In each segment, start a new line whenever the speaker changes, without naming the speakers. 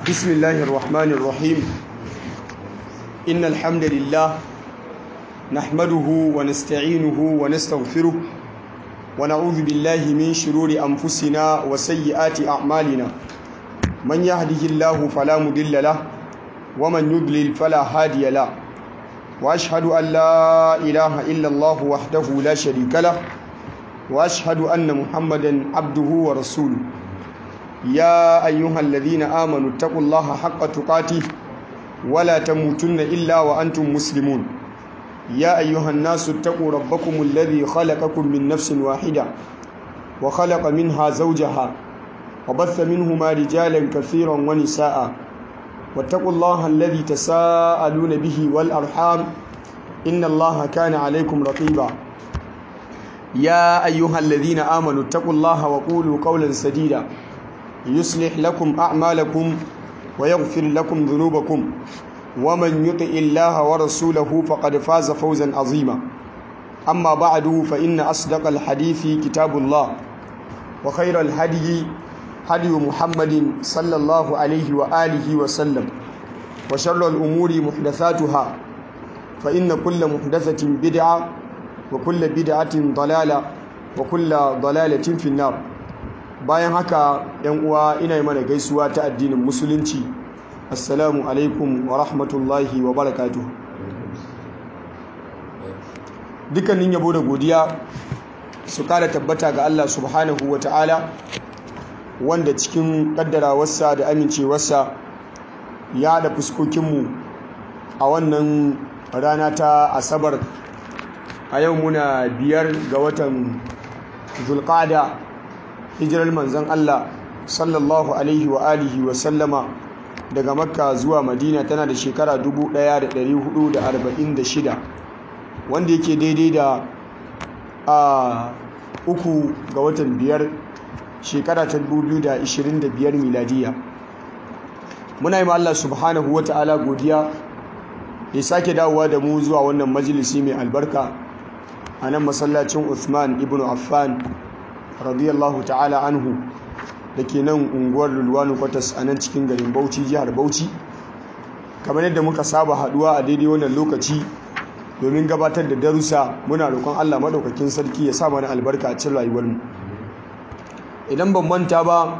بسم الله الرحمن الرحيم إن الحمد لله نحمده ونستعينه ونستغفره ونعوذ بالله من شرور أنفسنا وسيئات أعمالنا من يهده الله فلا مضل له ومن يضلل فلا هادي له وأشهد أن لا إله إلا الله وحده لا شريك له وأشهد أن محمدا عبده ورسوله يا أيها الذين آمنوا اتقوا الله حق تقاته ولا تموتن إلا وأنتم مسلمون يا أيها الناس اتقوا ربكم الذي خلقكم من نفس واحدة وخلق منها زوجها وبث منهما رجالا كثيرا ونساء واتقوا الله الذي تساءلون به والأرحام إن الله كان عليكم رقيبا يا أيها الذين آمنوا اتقوا الله وقولوا قولا سديدا يصلح لكم أعمالكم ويغفر لكم ذنوبكم ومن يطع الله ورسوله فقد فاز فوزا عظيما أما بعد فإن أصدق الحديث كتاب الله وخير الهدي هدي محمد صلى الله عليه وآله وسلم وشر الأمور محدثاتها فإن كل محدثة بدعة وكل بدعة ضلالة وكل ضلالة في النار bayan haka yan uwa ina yi mana gaisuwa ta addinin musulunci assalamu alaikum wa rahmatullahi wa barakatuh dukkanin yabo da godiya su kara tabbata ga Allah subhanahu wa ta'ala wanda cikin kaddarawarsa da amincewarsa ya da fuskokinmu a wannan rana ta asabar a yau muna biyar ga watan zulqada hijirar manzan Allah sallallahu alaihi wa alihi wa sallama daga makka zuwa madina tana da shekara 1446 wanda yake daidai da a uku ga watan biyar shekara ta 2025 miladiya muna yi Allah subhanahu wa ta'ala godiya ya sake dawowa da mu zuwa wannan majalisi mai albarka a nan masallacin Uthman ibn Affan radiyallahu ta'ala anhu da ke nan unguwar lulwanu kwatas a nan cikin garin bauchi jihar bauchi kamar yadda muka saba haduwa a daidai wannan lokaci domin gabatar da darussa muna roƙon allah maɗaukakin sarki ya sa mana albarka a cikin rayuwarmu idan ban manta ba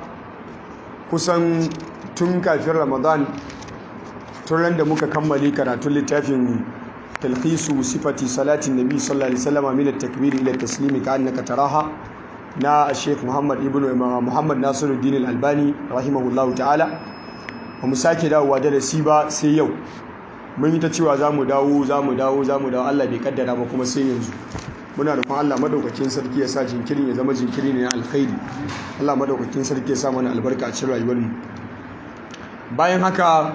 kusan tun kafin ramadan tun da muka kammale karatun littafin talhisu sifati salatin nabi sallallahu alaihi wasallam min at-takbir ila at-taslimi ka annaka taraha na Sheikh Muhammad ibn Muhammad Nasiruddin Al-Albani rahimahullahu ta'ala ba mu sake dawowa darasi ba sai yau mun yi ta cewa za mu dawo za mu dawo za mu dawo Allah bai kaddara ba kuma sai yanzu muna roƙon Allah madaukakin sarki ya sa jinkirin ya zama jinkiri ne na alkhairi Allah madaukakin sarki ya sa mana albarka a cikin rayuwar mu bayan haka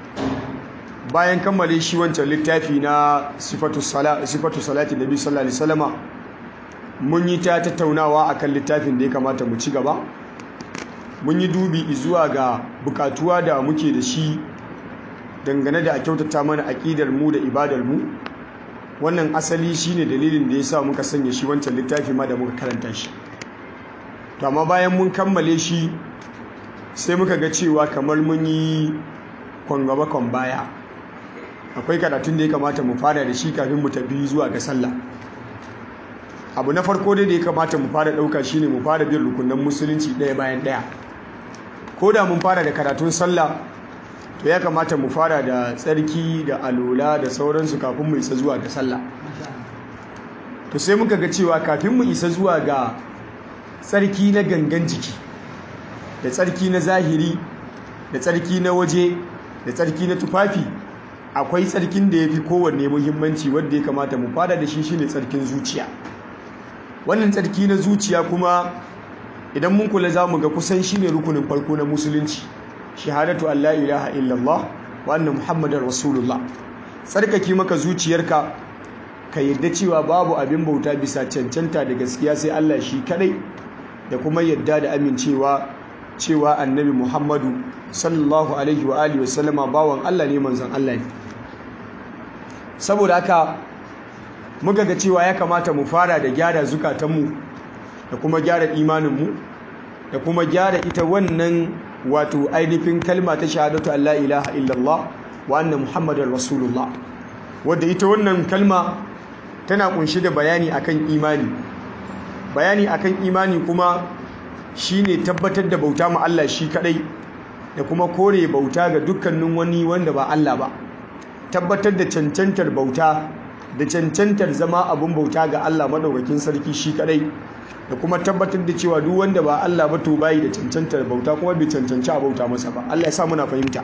bayan kammale shi wancan littafi na sifatu salati sifatu salati nabi sallallahu alaihi wasallama mun yi ta tattaunawa akan littafin da ya kamata mu ci gaba mun yi dubi zuwa ga bukatuwa da muke da shi dangane da a kyautata mana aƙidar mu da ibadar mu wannan asali shine dalilin da ya sa muka sanya shi wancan littafi ma da muka karanta shi to amma bayan mun kammale shi sai muka ga cewa kamar mun yi kwangaba kwan baya akwai karatun da ya kamata mu fara da shi kafin mu tafi zuwa ga sallah abu na farko dai da ya kamata mu fara ɗauka shine mu fara bin rukunan musulunci ɗaya bayan ɗaya ko da mun fara da karatun sallah to ya kamata mu fara da tsarki da alola da sauransu kafin mu isa zuwa ga sallah to sai muka ga cewa kafin mu isa zuwa ga tsarki na gangan jiki da tsarki na zahiri da tsarki na waje da tsarki na tufafi akwai tsarkin da ya fi kowanne muhimmanci wadda ya kamata mu fara da shi shine tsarkin zuciya wannan tsarki na zuciya kuma idan mun kula za mu ga kusan shi ne rukunin farko na musulunci shahadatu Allah ilaha illallah wa anna muhammadar rasulullah tsarkake maka zuciyarka ka yadda cewa babu abin bauta bisa cancanta da gaskiya sai Allah shi kadai da kuma yadda da amincewa cewa annabi muhammadu sallallahu alaihi wa alihi wasallama bawan Allah ne manzon Allah ne saboda haka muka ga cewa ya kamata mu fara da gyara zukatanmu da kuma gyara imaninmu da kuma gyara ita wannan wato ainihin kalma ta shahadatu Allah ilaha illallah wa anna muhammadar rasulullah wadda ita wannan kalma tana kunshi da bayani akan imani bayani akan imani kuma shine tabbatar da bauta ma Allah shi kadai da kuma kore bauta ga dukkanin wani wanda ba Allah ba tabbatar da cancantar bauta da cancantar zama abun bauta ga Allah madaukakin sarki shi kadai da kuma tabbatar da cewa duk wanda ba Allah ba to bai da cancantar bauta kuma bai cancanci a bauta masa ba Allah ya sa muna fahimta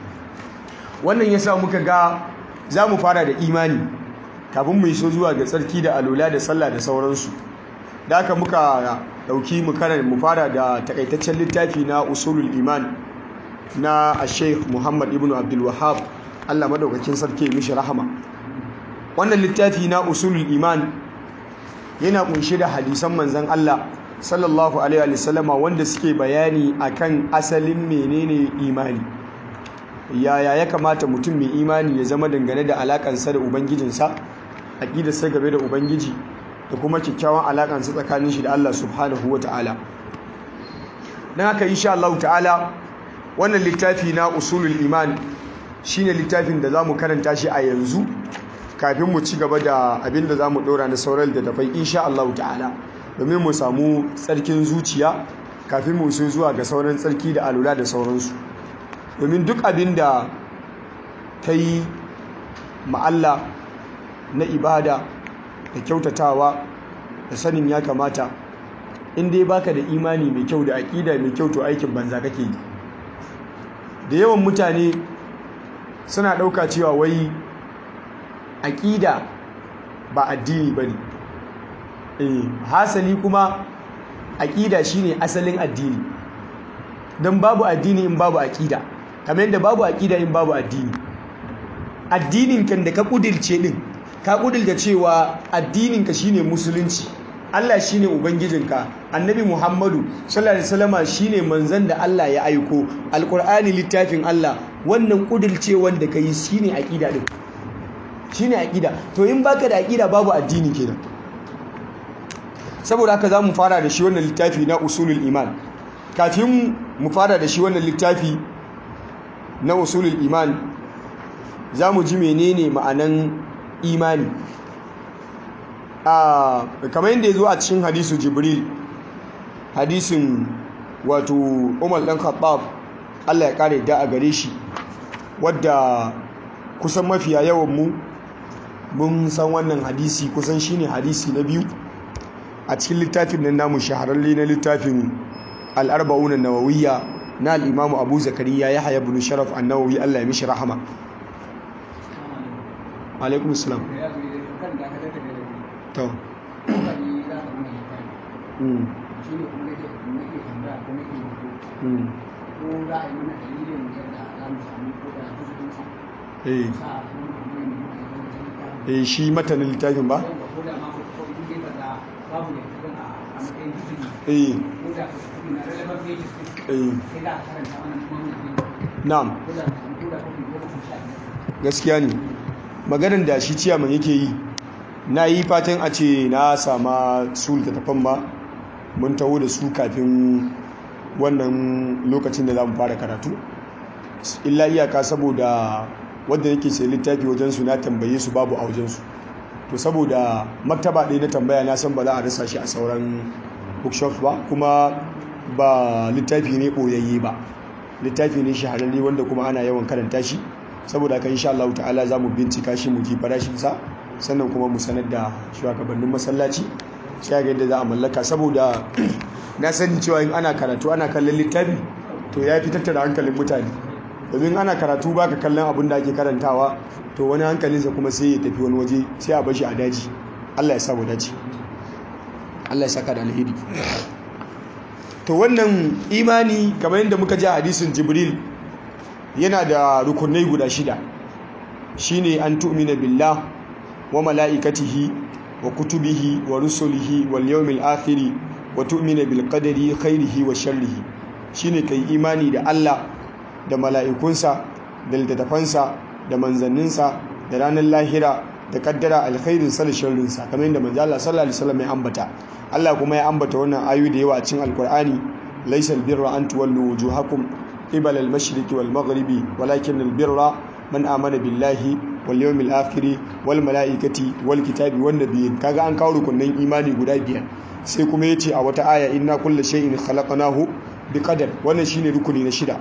wannan yasa muka ga za mu fara da imani kafin mu iso zuwa ga tsarki da alola da sallah da sauransu da haka muka dauki mu mu fara da takaitaccen littafi na usulul iman na Sheikh Muhammad ibn Abdul Wahhab Allah madaukakin sarki mishi rahama wannan littafi na usulul iman yana kunshe da hadisan manzon Allah sallallahu alaihi wa sallama wanda suke bayani akan asalin menene imani yaya ya kamata mutum mai imani ya zama dangane da alakansa da ubangijinsa aqidarsa game da ubangiji da kuma kyakkyawan alakansa tsakanin shi da Allah subhanahu wataala dan haka insha Allah ta'ala wannan littafi na usulul iman shine littafin da zamu karanta shi a yanzu kafin mu ci gaba da abin da zamu dora na sauran da tafai insha Allah ta'ala domin mu samu tsarkin zuciya kafin mu su zuwa ga sauran tsarki da alula da sauransu domin duk abin da ta yi ma'alla na ibada da kyautatawa da sanin ya kamata in dai baka da imani mai kyau da aƙida mai kyau to aikin banza kake yi da yawan mutane suna ɗauka cewa wai aƙida ba addini ba ne hasali kuma aƙida shine asalin addini don babu addini in babu aƙida kamar yadda babu aƙida in babu addini addinin kan da ka ƙudirce ɗin ka ƙudirce cewa addininka shine musulunci Allah shine ubangijinka annabi Muhammadu sallallahu alaihi wasallama shine manzon da Allah ya aiko alqur'ani littafin Allah wannan ƙudirce wanda kai shine aƙida din shine aƙida to in baka da aƙida babu addini kenan saboda haka za mu fara da shi wannan littafi na usulul iman kafin mu fara da shi wannan littafi na usulul iman za mu ji menene ma'anan imani a kamar yadda ya zo a cikin hadisu jibril hadisin wato umar ɗan khattab allah ya ƙara da a gare shi wadda kusan mafiya yawan mu mun san wannan hadisi kusan shine hadisi na biyu a cikin littafin nan namu shahararre na littafin al'arba'una nawawiyya na al'imamu abu zakariya ya haya bin sharaf annawawi allah ya mishi rahama alaikun islam to eh shi matanin littafin ba? eh na'am gaskiya ne maganar da shi ciyaman yake yi na yi fatan a ce na sama su littattafan ba mun taho da su kafin wannan lokacin da za mu fara karatu illa iyaka saboda wadda yake sai littafi wajensu na tambaye su babu a wajensu to saboda maktaba ɗaya na tambaya na san ba za a rasa shi a sauran bookshop ba kuma ba littafi ne ɓoyayye ba littafi ne shahararre wanda kuma ana yawan karanta shi saboda haka insha Allah ta'ala za mu bincika shi mu ji farashinsa sannan kuma mu sanar da shugabannin masallaci sai ga yadda za a mallaka saboda na sani cewa in ana karatu ana kallon littafi to ya fi tattara hankalin mutane domin ana karatu baka kallon abin da ake karantawa to wani hankalinsa kuma sai ya tafi wani waje sai a bashi a daji Allah ya samu dace Allah ya saka da alheri to wannan imani kamar yadda muka ji a hadisin Jibril yana da rukunai guda shida shine an tu'mina billah wa mala'ikatihi wa kutubihi wa rusulihi wal yawmil akhir wa tu'mina bil qadari khairihi wa sharrihi shine kai imani da Allah da mala'ikunsa da littattafansa da manzanninsa da ranar lahira da kaddara alkhairinsa da sharrinsa kamar yadda manzo Allah sallallahu alaihi wasallam ya ambata Allah kuma ya ambata wannan ayu da yawa a cikin alkur'ani laysa albirra an tuwallu wujuhakum qibala al-mashriqi wal maghribi walakin albirra man amana billahi wal yawmil akhir wal malaikati wal kitabi wan nabiyyin kaga an kawo rukunin imani guda biyar sai kuma yace a wata aya inna kulla shay'in khalaqnahu biqadar wannan shine rukuni na shida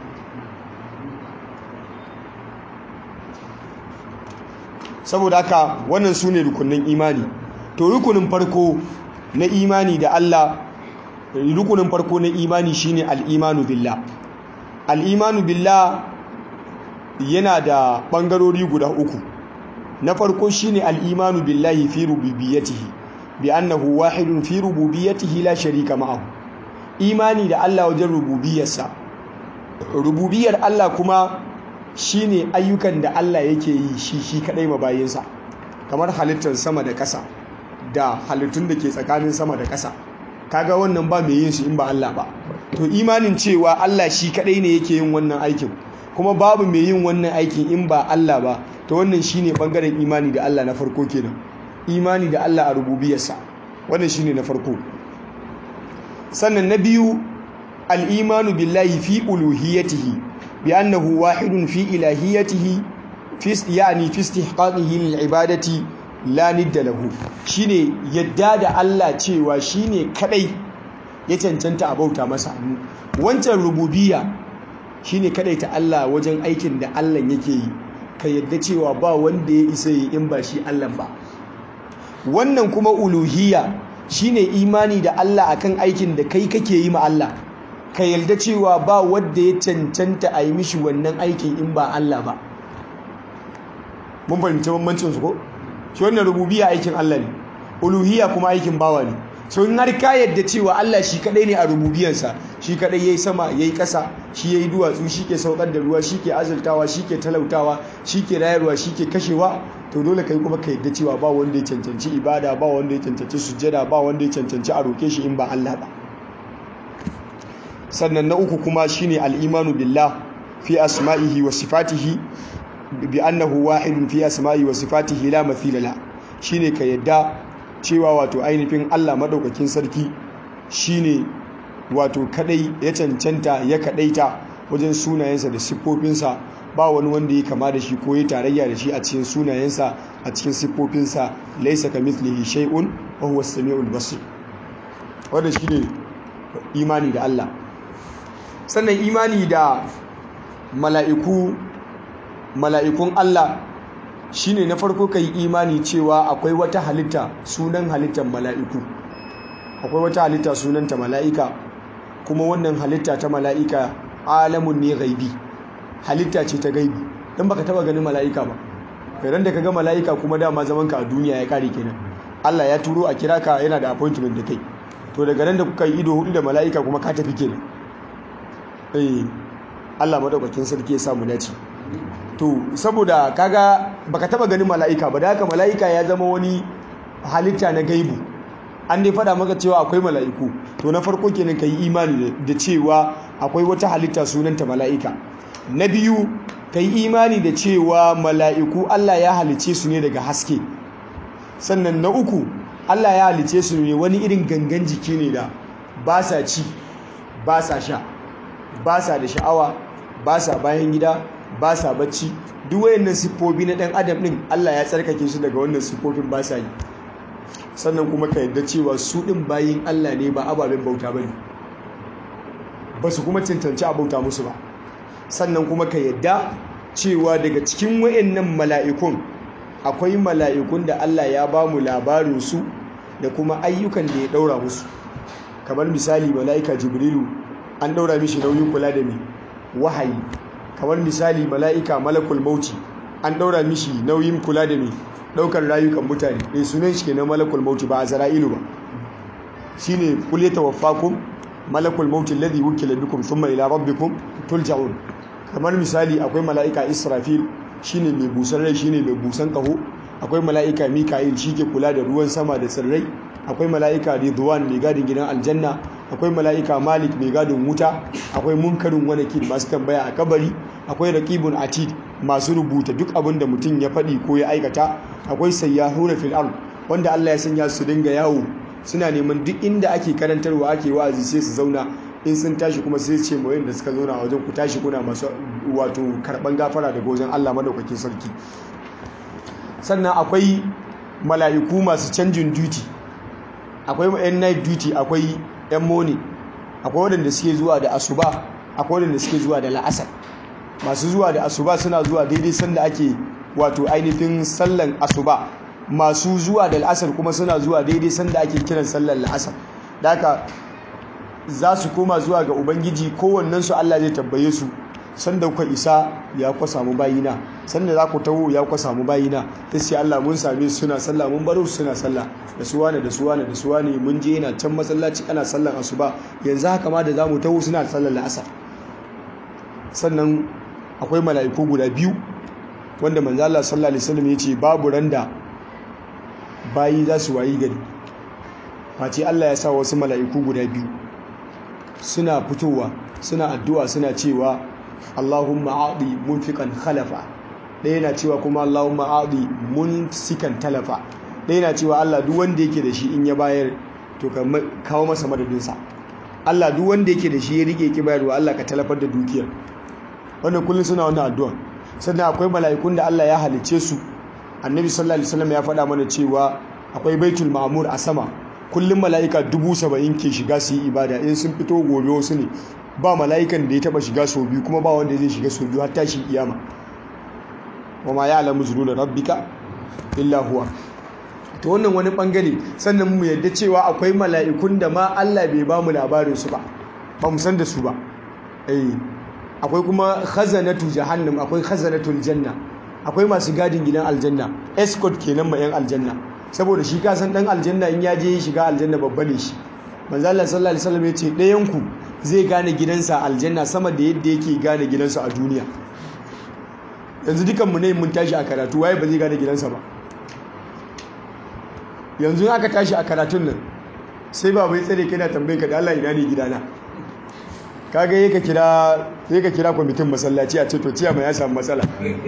saboda haka wannan su ne rukunin imani to rukunin farko na imani da Allah rukunin farko na imani shine al'imanu billah al'imanu billah yana da ɓangarori guda uku na farko shine al'imanu billahi fi rububiyyatihi bi annahu wahidun fi rububiyyatihi la sharika ma'ahu imani da Allah wajen rububiyarsa rububiyar Allah kuma shine ayyukan da Allah yake yi shi shi kadai mabayinsa kamar halittar sama da ƙasa da halittun da ke tsakanin sama da ƙasa kaga wannan ba mai yin su in ba Allah ba to imanin cewa Allah shi kadai ne yake yin wannan aikin kuma babu mai yin wannan aikin in ba Allah ba to wannan shine bangaren imani da Allah na farko kenan imani da Allah a rububiyarsa wannan shine na farko sannan na biyu al-imanu billahi fi uluhiyatihi بأنه واحد في إلهيته في يعني في استحقاقه للعبادة لا ند له shine yadda da Allah cewa shine kadai ya cancanta a bauta masa wancan rububiyya shine kadai ta Allah wajen aikin da Allah yake yi ka yadda cewa ba wanda ya isa yi in ba shi Allah ba wannan kuma uluhiyya shine imani da Allah akan aikin da kai kake yi ma Allah ka yarda cewa ba wadda ya cancanta a yi mishi wannan aikin in ba Allah ba mun fahimci bambancin su ko shi wannan rububiyya aikin Allah ne uluhiyya kuma aikin bawa ne so in har ka yarda cewa Allah shi kadai ne a rububiyarsa shi kadai yayi sama yayi kasa shi yayi duwatsu shi ke saukar da ruwa shi ke azurtawa shi ke talautawa shi ke rayarwa shi ke kashewa to dole kai kuma ka yarda cewa ba wanda ya cancanci ibada ba wanda ya cancanci sujjada ba wanda ya cancanci a roke shi in ba Allah ba sannan na uku kuma shine al-imanu billah fi asma'ihi wa sifatihi bi annahu wahidun fi asma'ihi wa sifatihi la mathila la shine ka yadda cewa wato ainihin Allah madaukakin sarki shine wato kadai ya cancanta ya kadaita wajen sunayensa da siffofinsa ba wani wanda ya kama da shi ko ya tarayya da shi a cikin sunayensa a cikin siffofinsa laysa kamithlihi shay'un wa huwa as-sami'ul basir wanda shine imani da Allah sannan imani da mala'iku mala'ikun Allah shine na farko kai imani cewa akwai wata halitta sunan halittar mala'iku akwai wata halitta sunanta mala'ika kuma wannan halitta ta mala'ika alamun ne gaibi halitta ce ta gaibi dan baka taba ganin mala'ika ba ran da kaga mala'ika kuma dama zaman ka a duniya ya kare kenan Allah ya turo a kira ka yana da appointment da kai to daga nan da kuka yi ido hudu da mala'ika kuma ka tafi kenan eh Allah madaukakin sarki ya samu dace to saboda kaga baka taba ganin mala'ika ba da haka mala'ika ya zama wani halitta na gaibu an dai fada maka cewa akwai mala'iku to na farko kenan kai imani da cewa akwai wata halitta sunanta mala'ika na biyu kai imani da cewa mala'iku Allah ya halice su ne daga haske sannan na uku Allah ya halice su ne wani irin gangan jiki ne da ba sa ci ba sa sha ba sa da sha'awa ba sa bayan gida ba sa bacci duk wayannan siffofi na ɗan adam ɗin Allah ya tsarkake su daga wannan siffofin ba sa yi sannan kuma ka yadda cewa su ɗin bayin Allah ne ba ababen bauta ba ne ba su kuma cancanci a bauta musu ba sannan kuma ka yadda cewa daga cikin wayannan mala'ikun akwai mala'ikun da Allah ya ba mu labarinsu da kuma ayyukan da ya ɗaura musu kamar misali mala'ika jibrilu an ɗaura mishi nauyin kula da mai wahayi kamar misali mala'ika malakul mauti an ɗaura mishi nauyin kula da mai ɗaukar rayukan mutane ɗai sunan shi kenan malakul mauti ba a zara'ilu ba shi ne kule tawaffakum malakul mauti ladhi wukila bikum thumma ila rabbikum tulja'un kamar misali akwai mala'ika israfil shine mai busan rai shine mai busan kaho akwai mala'ika mika'il shi ke kula da ruwan sama da tsirrai akwai mala'ika ridwan mai gadin gidan aljanna akwai mala'ika malik mai gadin wuta akwai munkarin wanakin masu tambaya a kabari akwai raqibun atid masu rubuta duk abin da mutum ya faɗi ko ya aikata akwai sayyahuna fil ard wanda Allah ya sanya su dinga yawo suna neman duk inda ake karantarwa ake wa'azi sai su zauna in sun tashi kuma sai ce mu da suka zauna a wajen ku tashi kuna masu wato karban gafara daga wajen Allah madaukakin sarki sannan akwai mala'iku masu canjin duty akwai yan night duty akwai yan morning akwai waɗanda suke zuwa da asuba akwai waɗanda suke zuwa da la'asar masu zuwa da asuba suna zuwa daidai sanda ake wato ainihin sallan asuba masu zuwa da la'asar kuma suna zuwa daidai sanda ake kiran sallan la'asar da haka za su koma zuwa ga ubangiji kowannensu allah zai tabbaye su sanda kuka isa ya kwa samu bayina sanda za ku taho ya kwa samu bayina ta sai allah mun same su suna sallah mun baro su suna sallah da su wane da su wane da su wane mun je yana can masallaci ana sallan asuba yanzu haka ma da za mu taho suna sallan la'asar sannan akwai mala'iku guda biyu wanda manzo Allah sallallahu alaihi wasallam yace babu randa bayi za su wayi gari face Allah ya sa wasu mala'iku guda biyu suna fitowa suna addu'a suna cewa Allahumma a'di munfiqan khalafa ɗaya na cewa kuma Allahumma a'di munsikan talafa ɗaya na cewa Allah duk wanda yake da shi in ya bayar to ka kawo masa madadinsa Allah duk wanda yake da shi ya rike ki bayarwa Allah ka talafar da dukiyar wannan kullum suna wannan addu'a sannan akwai mala'ikun da Allah ya halice su annabi sallallahu alaihi wasallam ya faɗa mana cewa akwai baitul ma'mur a sama kullum mala'ika dubu saba'in ke shiga su yi ibada in sun fito gobe wasu ne ba mala'ikan da ya taba shiga sau biyu kuma ba wanda zai shiga sau biyu har tashi kiyama wa ma ya'lamu zunuba rabbika illa huwa to wannan wani bangare sannan mu yadda cewa akwai mala'ikun da ma Allah bai ba mu labarin su ba ba mu san da su ba eh akwai kuma khazanatu jahannam akwai khazanatul janna akwai masu gadin gidan aljanna escort kenan ma yan aljanna saboda shi ka san dan aljanna in ya je shiga aljanna babba ne shi manzo Allah sallallahu alaihi wasallam yace ɗayan ku zai gane gidansa aljanna sama da yadda yake gane gidansa a duniya yanzu dukan mu ne mun tashi a karatu waye ba zai gane gidansa ba yanzu aka tashi a karatun nan sai ba bai tsare kana tambaye ka da Allah ina ne gidana kaga yi ka kira sai ka kira kwamitin masallaci a ce to ciya mai ya samu matsala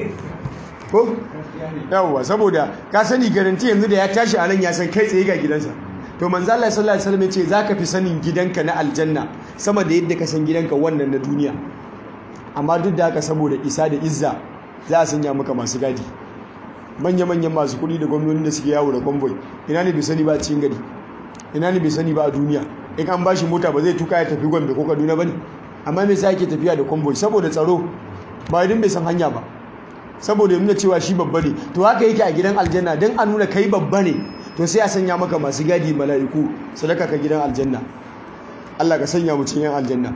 ko yawwa saboda ka sani garanti yanzu da ya tashi a nan ya san kai tsaye ga gidansa to manzo Allah sallallahu alaihi wasallam yace zaka fi sanin gidanka na aljanna sama da yadda ka san gidanka wannan na duniya amma duk da haka saboda isa da izza za a sanya maka masu gadi manya-manyan masu kuɗi da gwamnoni da suke yawo da convoy ina ne bai sani ba a cikin gari ina ne bai sani ba a duniya in an bashi mota ba zai tuka ya tafi gombe ko kaduna ba ne amma me yasa yake tafiya da convoy saboda tsaro ba idan bai san hanya ba saboda nuna cewa shi babba ne to haka yake a gidan aljanna don a nuna kai babba ne to sai a sanya maka masu gadi mala'iku sadaka ka gidan aljanna Allah ka sanya mu cikin aljanna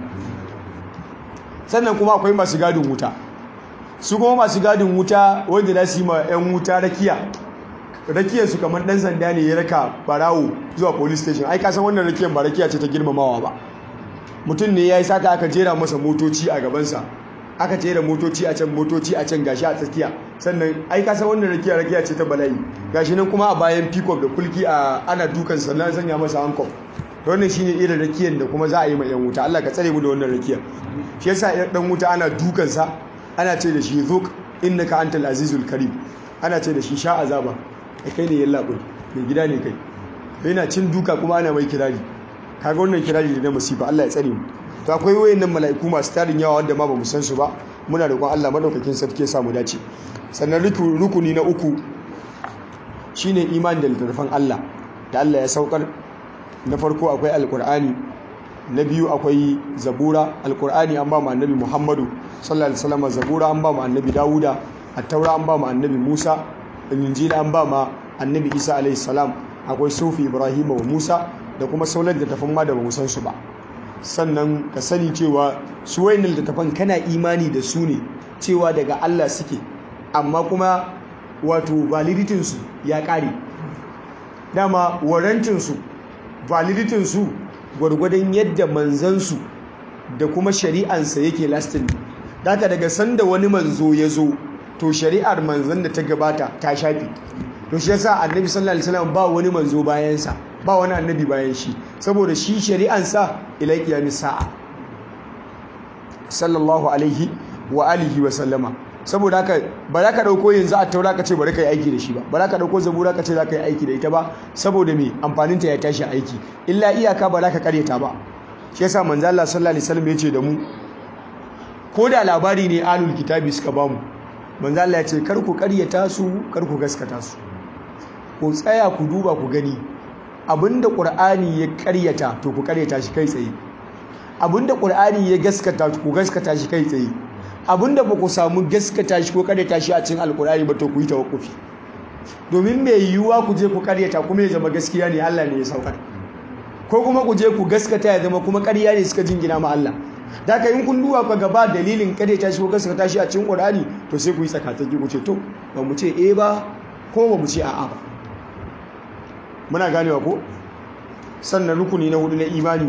sannan kuma akwai masu gadin wuta su kuma masu gadin wuta wanda za su yi ma 'yan wuta rakiya rakiyar su kamar dan sanda ne ya raka barawo zuwa police station ai kasan wannan rakiyar ba rakiya ce ta girmamawa ba mutum ne ya yi sata aka jera masa motoci a gabansa aka jera motoci a can motoci a can gashi a tsakiya sannan ai kasan wannan rakiya rakiya ce ta bala'i gashi nan kuma a bayan peacock da kulki a ana dukan sannan sanya masa hankof wannan shine irin rakiyar da kuma za a yi ma yan wuta Allah ka tsare mu da wannan rakiyar shi yasa dan wuta ana dukansa ana ce da shi zuk innaka antal azizul karim ana ce da shi sha azaba da kai ne yalla bai mai gida ne kai yana cin duka kuma ana mai kirari kaga wannan kirari da na masifa Allah ya tsare mu to akwai wayannan mala'iku masu tarin yawa wanda ma ba mu san su ba muna roƙon Allah madaukakin sarki ya samu dace sannan rukuni na uku shine imani da littattafan Allah da Allah ya saukar na farko akwai alqur'ani na biyu akwai zabura alqur'ani an ba mu annabi Muhammadu sallallahu alaihi wasallam zabura an ba mu annabi Dawuda at-taura an ba mu annabi Musa injila an ba ma annabi Isa alaihi salam akwai sufi Ibrahim wa Musa da kuma sauran da tafan ma da bamu san su ba sannan ka sani cewa su wayannan littattafan kana imani da su ne cewa daga Allah suke amma kuma wato validity su ya kare dama warrantin su validity su gwargwadon yadda manzan su da kuma shari'ansa yake lasting daga daga sanda wani manzo ya zo to shari'ar manzon da ta gabata ta shafi to shi yasa annabi sallallahu alaihi wasallam ba wani manzo bayan sa ba wani annabi bayan shi saboda shi shari'ansa ila qiyamis sa'a sallallahu alaihi wa alihi wa sallama saboda haka ba za ka dauko yanzu a taura ka ce bari ka yi aiki da shi ba ba za ka dauko zabura ka ce za ka yi aiki da ita ba saboda me amfanin ta ya tashi aiki illa iyaka ba za ka kareta ba shi yasa manzo Allah sallallahu alaihi wasallam yace da mu ko da labari ne alul kitabi suka bamu manzo Allah ya ce kar ku ƙaryata su kar ku gaskata su ku tsaya ku duba ku gani abinda qur'ani ya ƙaryata to ku ƙaryata shi kai tsaye abinda qur'ani ya gaskata ku gaskata shi kai tsaye abinda ba ku samu gaskata shi ko ƙaryata shi a cikin alqur'ani ba to ku yi tawakkufi domin mai yiwuwa ku je ku ƙaryata kuma ya zama gaskiya ne Allah ne ya saukar ko kuma ku je ku gaskata ya zama kuma ƙarya ne suka jingina ma Allah da ka in kun duba ka gaba dalilin ƙaryata shi ko gaskata shi a cikin qur'ani to sai ku yi tsakataki ku ce to ba mu ce eh ba ko ba mu ce a'a ba muna ganewa ko sannan rukuni na hudu na imani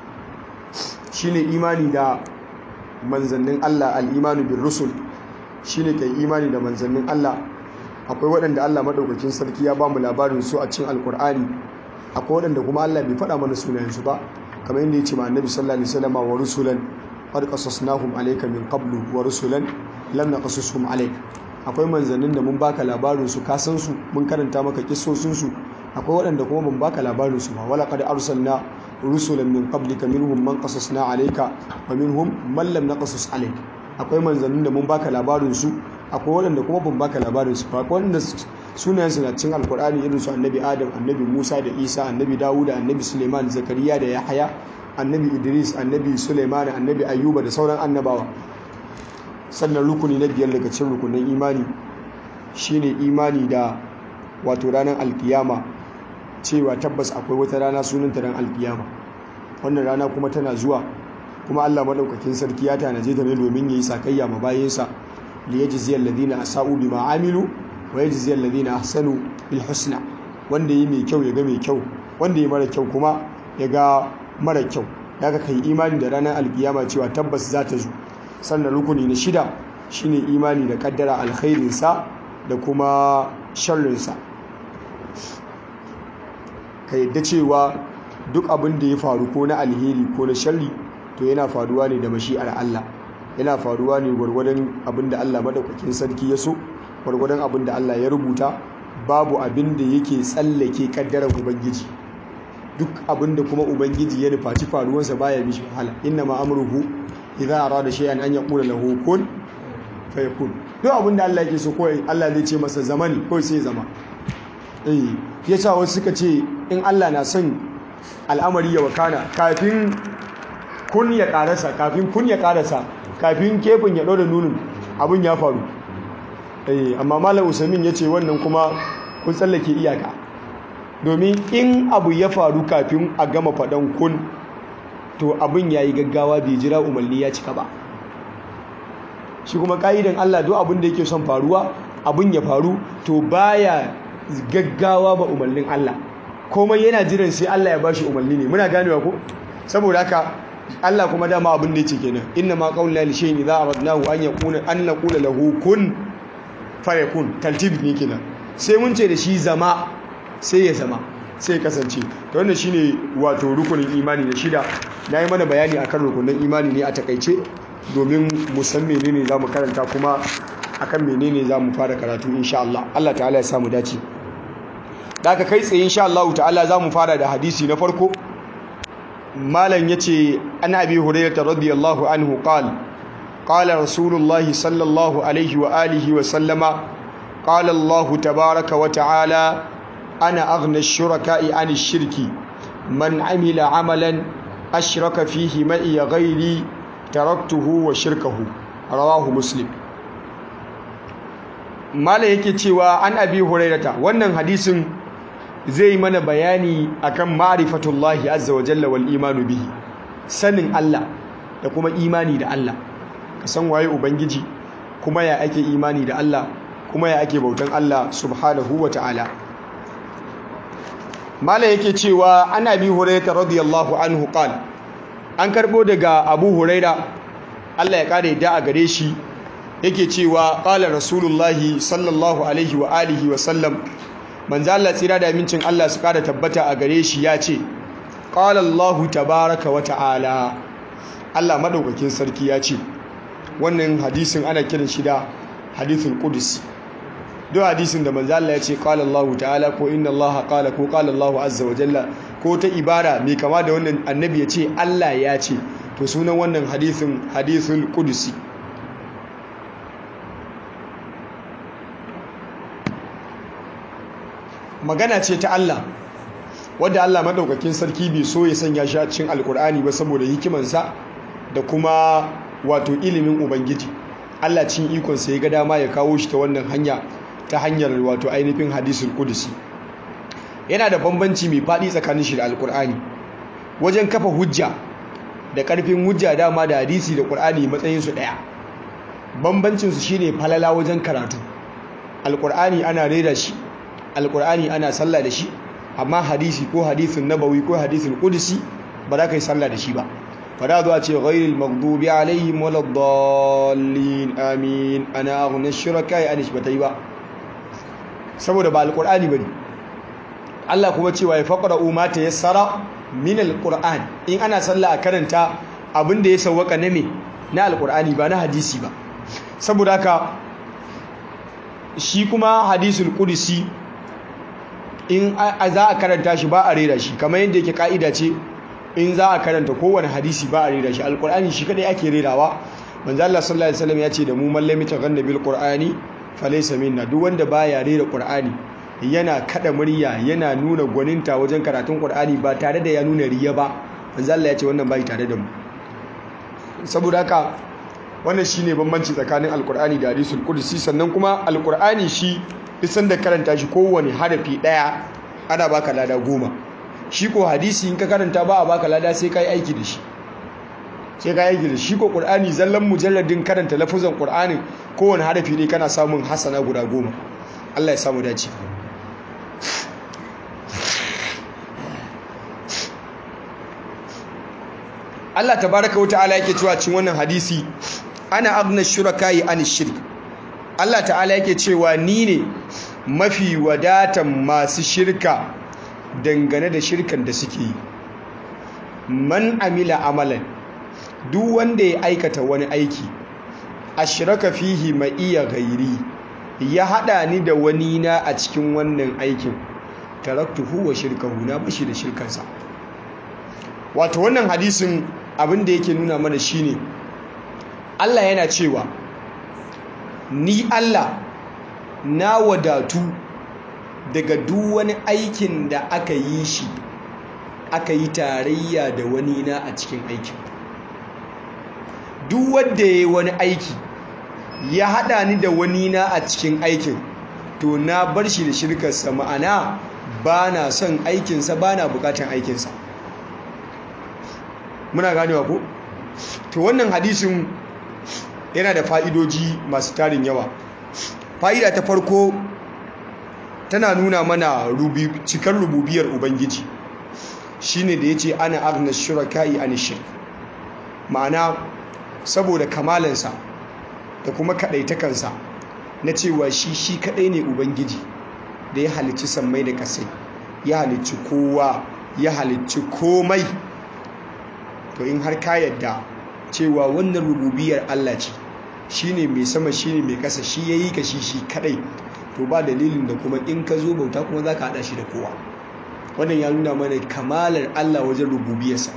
shine imani da manzannin Allah al-imanu bir rusul shine kai imani da manzannin Allah akwai waɗanda Allah madaukakin sarki ya bamu labarin su a cikin alkur'ani akwai waɗanda kuma Allah bai faɗa mana sunayen su ba kamar yadda ya ce ma annabi sallallahu alaihi wasallam wa rusulan qad qasasnahum alayka min qablu wa rusulan lam naqasushum alayk akwai manzannin da mun baka labarin su ka san su mun karanta maka kissosin su akwai waɗanda kuma mun baka labarin su ba wala qad arsalna rusulan min qablika minhum man qasasna alayka wa minhum man lam naqasus alayk akwai manzannin da mun baka labarin su akwai waɗanda kuma ban baka labarin su ba wanda sunayen su na cikin alkur'ani irin su annabi adam annabi musa da isa annabi dawuda annabi suleiman zakariya da yahaya annabi idris annabi suleiman annabi ayyuba da sauran annabawa sannan rukuni na biyar daga cikin rukunin imani shine imani da wato ranar alkiyama cewa tabbas akwai wata rana sunanta ran alkiyama wannan rana kuma tana zuwa kuma Allah madaukakin sarki ya tanaje ta ne domin yayi sakayya ma bayinsa li yajzi alladhina asau bima amilu wa yajzi alladhina ahsanu bil husna wanda yi mai kyau ya ga mai kyau wanda yi mara kyau kuma ya ga mara kyau daga kai imani da ranar alkiyama cewa tabbas za ta zo sannan rukuni na shida shine imani da kaddara alkhairinsa da kuma sharrinsa ka yadda cewa duk abin da ya faru ko na alheri ko na sharri to yana faruwa ne da mashi'ar Allah yana faruwa ne gwargwadon abin da Allah madaukakin sarki ya so gwargwadon abin da Allah ya rubuta babu abin da yake tsallake kaddarar ubangiji duk abin da kuma ubangiji ya nufaci faruwarsa baya mishi wahala inna ma amruhu idza arada shay'an an yaqula lahu kun fayakun duk abin da Allah yake so ko Allah zai ce masa zamani ko sai zama eh yasa wasu suka ce in Allah na son al'amari ya wakana kafin kun ya karasa kafin kun ya karasa kafin kefin ya ɗora nunin abin ya faru amma malam usamin ya ce wannan kuma kun tsallake iyaka domin in abu ya faru kafin a gama faɗan kun to abin ya yi gaggawa bai jira umarni ya cika ba shi kuma ƙa'idan allah duk abin da yake son faruwa abin ya faru to baya gaggawa ba umarnin allah komai yana jiran sai allah ya bashi umarni ne muna ganewa ko saboda haka Allah kuma dama abin da yake kenan inna ma qawluna li shay'in idza aradnahu an yakuna an naqula lahu kun fayakun taltib ne kenan sai mun ce da shi zama sai ya zama sai ya kasance to wannan shine wato rukunin imani na shida nayi mana bayani akan rukunin imani ne a takaice domin mu san menene zamu karanta kuma akan menene zamu fara karatu insha Allah Allah ta'ala ya samu dace da aka kai tsaye insha Allah ta'ala zamu fara da hadisi na farko malam yace an abi hurairah radiyallahu anhu qala qala rasulullahi sallallahu alaihi wa alihi wa sallama qala allah tabaaraka wa ta'ala ana aghna ash-shuraka'i 'ani ash-shirki man 'amila 'amalan ashraka fihi ma'i ghairi taraktuhu wa shirkahu rawahu muslim malam yake cewa an abi hurairah wannan hadisin zai mana bayani akan ma'rifatullahi azza wa jalla wal imanu bihi sanin Allah da kuma imani da Allah ka san waye ubangiji kuma ya ake imani da Allah kuma ya ake bautan Allah subhanahu wa ta'ala malam yake cewa ana bi hurairah radiyallahu anhu qala an karbo daga abu hurairah Allah ya kare da a gare shi yake cewa qala rasulullahi sallallahu alaihi wa alihi wa sallam manzo Allah tsira da amincin Allah su kada tabbata a gare shi ya ce qala Allahu tabaaraka wa ta'ala Allah madaukakin sarki ya ce wannan hadisin ana kiran shi da hadithul qudsi duk hadisin da manzo Allah ya ce qala Allahu ta'ala ko inna Allah qala ko qala Allahu azza wa jalla ko ta ibara mai kama da wannan annabi ya ce Allah ya ce to sunan wannan hadisin hadisul qudusi magana ce ta Allah wadda Allah madaukakin sarki bai so ya sanya shi a cikin alkur'ani ba saboda hikimansa da kuma wato ilimin ubangiji Allah cin ikonsa ya ga dama ya kawo shi ta wannan hanya ta hanyar wato ainihin hadisul qudusi yana da bambanci mai faɗi tsakanin shi da alkur'ani wajen kafa hujja da ƙarfin hujja dama da hadisi da ƙur'ani matsayin su ɗaya bambancin su shine falala wajen karatu alkur'ani ana rera shi alkur'ani ana sallah da shi amma hadisi ko hadisin nabawi ko hadisin qudusi ba za ka yi sallah da shi ba fada zuwa ce ghairil maghdubi alaihim waladdallin amin ana aghna shuraka ya anish bata yi ba saboda ba alqur'ani bane Allah kuma cewa ya faqra'u ma tayassara min alqur'an in ana sallah a karanta abin da ya sawwaka na me na alqur'ani ba na hadisi ba saboda haka shi kuma hadisul qudsi in za a karanta shi ba a rera shi kamar yadda yake ka'ida ce in za a karanta kowane hadisi ba a rera shi alkur'ani shi kadai ake rerawa manzo Allah sallallahu alaihi wasallam ya ce da mu mallami taghanna bil qur'ani falaysa minna duk wanda baya rera qur'ani yana kada murya yana nuna gwaninta wajen karatun qur'ani ba tare da ya nuna riya ba manzo Allah ya ce wannan bai tare da mu saboda haka wannan shine bambanci tsakanin alkur'ani da hadisul qudsi sannan kuma alkur'ani shi duk da karanta shi kowane harafi daya ana baka lada goma shi ko hadisi in ka karanta ba a baka lada sai ka yi aiki da shi sai ka yi aiki da shi ko qur'ani zallan mujalladin karanta lafuzan qur'ani kowane harafi ne kana samun hasana guda goma Allah ya samu dace Allah tabaraka wata'ala yake cewa cikin wannan hadisi ana agna shuraka'i an shirk Allah ta'ala yake cewa ni ne mafi wadatan masu shirka dangane da shirkan da suke yi man amila amalan duk wanda ya aikata wani aiki ashraka fihi ma iya gairi ya hada ni da wani na a cikin wannan aikin taraktuhu wa shirkahu na bashi da shirkansa wato wannan hadisin abin da yake nuna mana shine Allah yana cewa ni Allah na wadatu daga duk wani aikin da aka yi shi aka yi tarayya da wani na a cikin aikin duk wanda ya yi wani aiki ya hada ni da wani na a cikin aikin to na bar shi da shirkarsa ma'ana ba na son aikinsa ba na bukatan aikinsa muna ganewa ko to wannan hadisin yana da fa'idoji masu tarin yawa fa'ida ta farko tana nuna mana cikar rububiyar ubangiji shine da ya ce ana agna shuraka'i an shirk ma'ana saboda kamalansa da kuma kaɗaitakansa na cewa shi shi kaɗai ne ubangiji da ya halicci sammai da ƙasai ya halicci kowa ya halicci komai to in har ka yadda cewa wannan rububiyar Allah ce shine mai sama shine mai ƙasa shi yayi ka shi shi kaɗai to ba dalilin da kuma in ka zo bauta kuma za ka haɗa shi da kowa wannan ya nuna mana kamalar Allah wajen rububiyarsa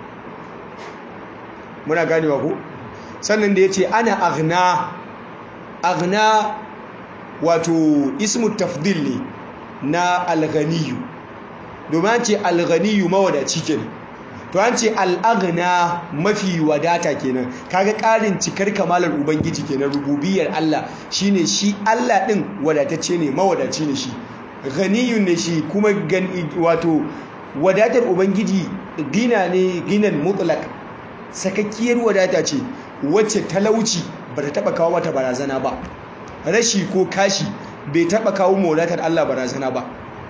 muna ganewa ko sannan da ya ce ana agna agna wato ismu tafdil ne na alghaniyu domin an ce alghaniyu mawadaci kenan to an ce al'agna mafi wadata kenan kaga ƙarin cikar kamalar ubangiji kenan rububiyar Allah shine shi Allah ɗin wadatacce ne mawadaci ne shi ganiyun ne shi kuma wato wadatar ubangiji gina ne ginan mutlak sakakkiyar wadata ce wacce talauci ba ta taba kawo mata barazana ba rashi ko kashi bai taba kawo wadatar Allah barazana ba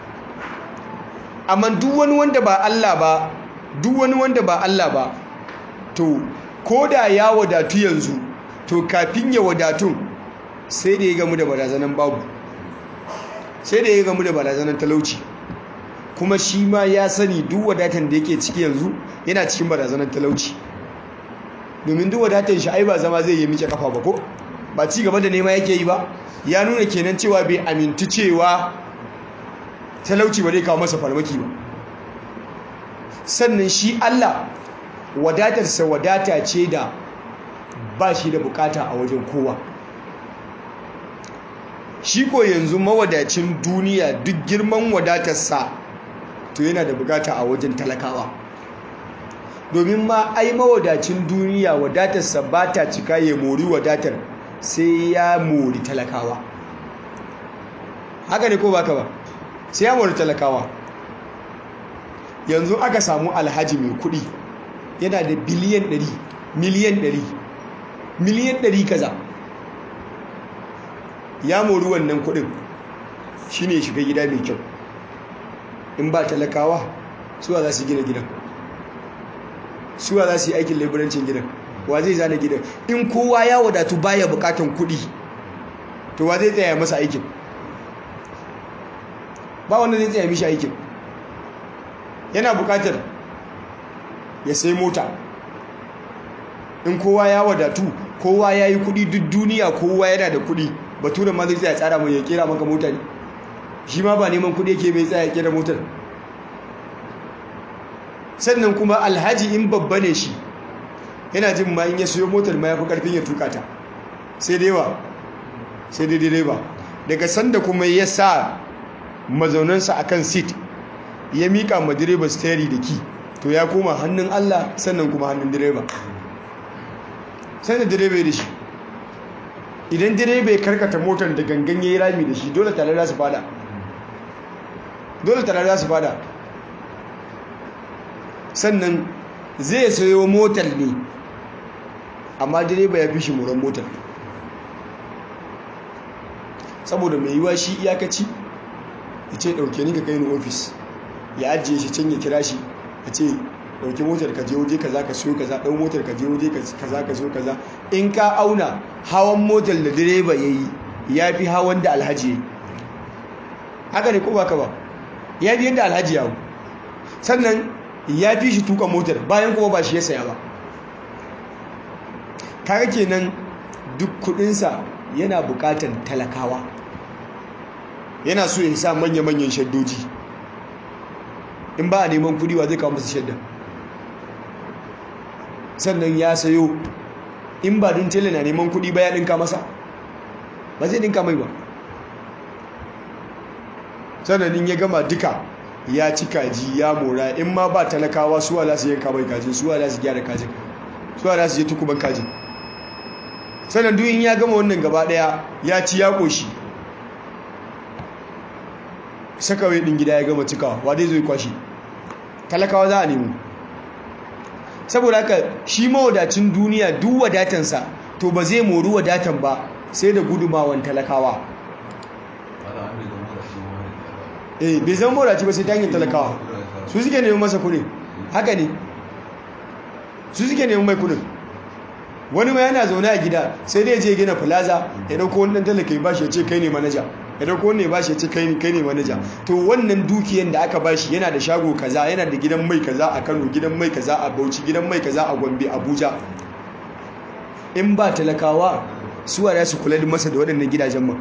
amma duk wani wanda ba Allah ba duk wani wanda ba Allah ba to ko da ya wadatu yanzu to kafin ya wadatun sai da ya gamu da barazanan babu sai da ya gamu da barazanan talauci kuma shi ma ya sani duk wadatan da yake ciki yanzu yana cikin barazanan talauci domin duk wadatan shi ai ba zama zai yi miƙe kafa ba ko ba ci gaba da nema yake yi ba ya nuna kenan cewa bai amintu cewa talauci ba zai kawo masa farmaki ba sannan shi Allah wadatarsa wadata ce da ba shi da bukata a wajen kowa shi ko yanzu mawadacin duniya duk girman wadatarsa to yana da bukata a wajen talakawa domin ma ai mawadacin duniya wadatarsa ba ta cika ya mori wadatar sai ya mori talakawa haka ne ko baka ba sai ya mori talakawa yanzu aka samu alhaji mai kudi yana da biliyan 100 miliyan 100 miliyan 100 kaza ya mori wannan kudin shine shiga gida mai kyau in ba talakawa suwa za su gina gidan suwa za su yi aikin laburancin gidan wa zai zana gidan in kowa ya wadatu baya bukatan kudi to wa zai tsaya masa aikin ba wanda zai tsaya mishi aikin yana bukatar ya sai mota in kowa ya wadatu kowa ya yi kudi duk duniya kowa yana da kudi bature ma zai tsaya tsara mai ya kera maka mota ne shi ma ba neman kudi yake mai tsaya ya kera motar sannan kuma alhaji in babba ne shi yana jin ma in ya siyo motar ma ya fi karfin ya tuka ta sai dai ba sai dai dai ba daga sanda kuma ya sa mazaunansa akan sit ya mika ma direba steri da ki to ya koma hannun Allah sannan kuma hannun direba sai da direba da shi idan direba ya karkata motar da gangan ya yi rami da shi dole tare za su fada dole tare za su fada sannan zai sayo motar ne amma direba ya fi shi muran motar saboda mai yiwa shi iyakaci ya ce ɗauke ni ka kai ni ofis ya ajiye shi can ya kira shi ya ce ɗauki motar ka je waje kaza ka siyo kaza ɗau motar ka je waje kaza ka siyo kaza in ka auna hawan motar da direba ya yi ya fi hawan da alhaji ya yi haka ne ko ba ka ba ya fi yadda alhaji ya sannan ya fi shi tuka motar bayan kuma ba shi ya saya ba kaga kenan duk kudinsa yana bukatan talakawa yana so ya sa manya-manyan shaddoji in ba a neman kudi wa zai kawo masa shadda sannan ya sayo in ba din tele na neman kudi ba ya dinka masa ba zai dinka mai ba sannan in ya gama duka ya ci kaji ya mora in ma ba talakawa suwa za su yanka mai kajin suwa za su gyara kajin suwa za su je tukuban kajin sannan duk in ya gama wannan gaba daya ya ci ya koshi sakawai din gida ya gama cikawa wa dai zai kwashi talakawa za a nemo saboda haka shi mawadacin duniya duk wadatansa to ba zai mori wadatan ba sai da gudumawan talakawa eh bai zama mawadaci ba sai ta hanyar talakawa su suke neman masa kudin haka ne su suke neman mai kudin wani ma yana zaune a gida sai dai je gina plaza ya dauko wani dan talaka ya bashi ya ce kai ne manaja ya dauko wani ya bashi ya ce kai ne manaja to wannan dukiyan da aka bashi yana da shago kaza yana da gidan mai kaza a Kano gidan mai kaza a Bauchi gidan mai kaza a Gombe Abuja in ba talakawa suwa za su kula da masa da waɗannan gidajen man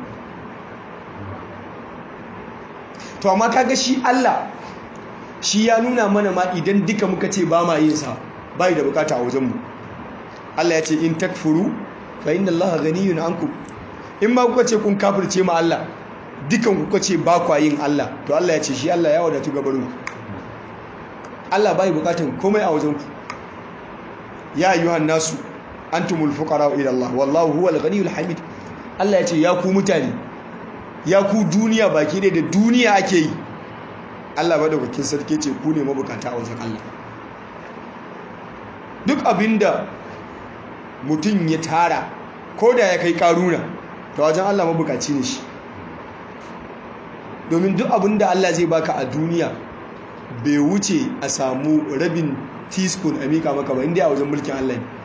to amma kaga shi Allah shi ya nuna mana ma idan duka muka ce ba ma yin sa bai da bukata a wajenmu Allah ya ce in takfuru fa inna Allah ghaniyun ankum in ma kuka ce kun kafirce ma Allah dukan kuka ce ba kwa yin Allah to Allah ya ce shi Allah ya wadatu gabarin ku Allah bai bukatun komai a wajen ku ya ayyuhan nasu antumul fuqara ila Allah wallahu huwal ghaniyul hamid Allah ya ce ya ku mutane ya ku duniya baki da duniya ake yi Allah madaukakin sarki ce ku ne mabukata a wajen Allah duk abinda mutum ya tara ko da ya kai karuna ta wajen Allah mabukaci ne shi domin duk abinda Allah zai baka a duniya bai wuce a samu rabin teaspoon a mika maka ba inda a wajen mulkin Allah ne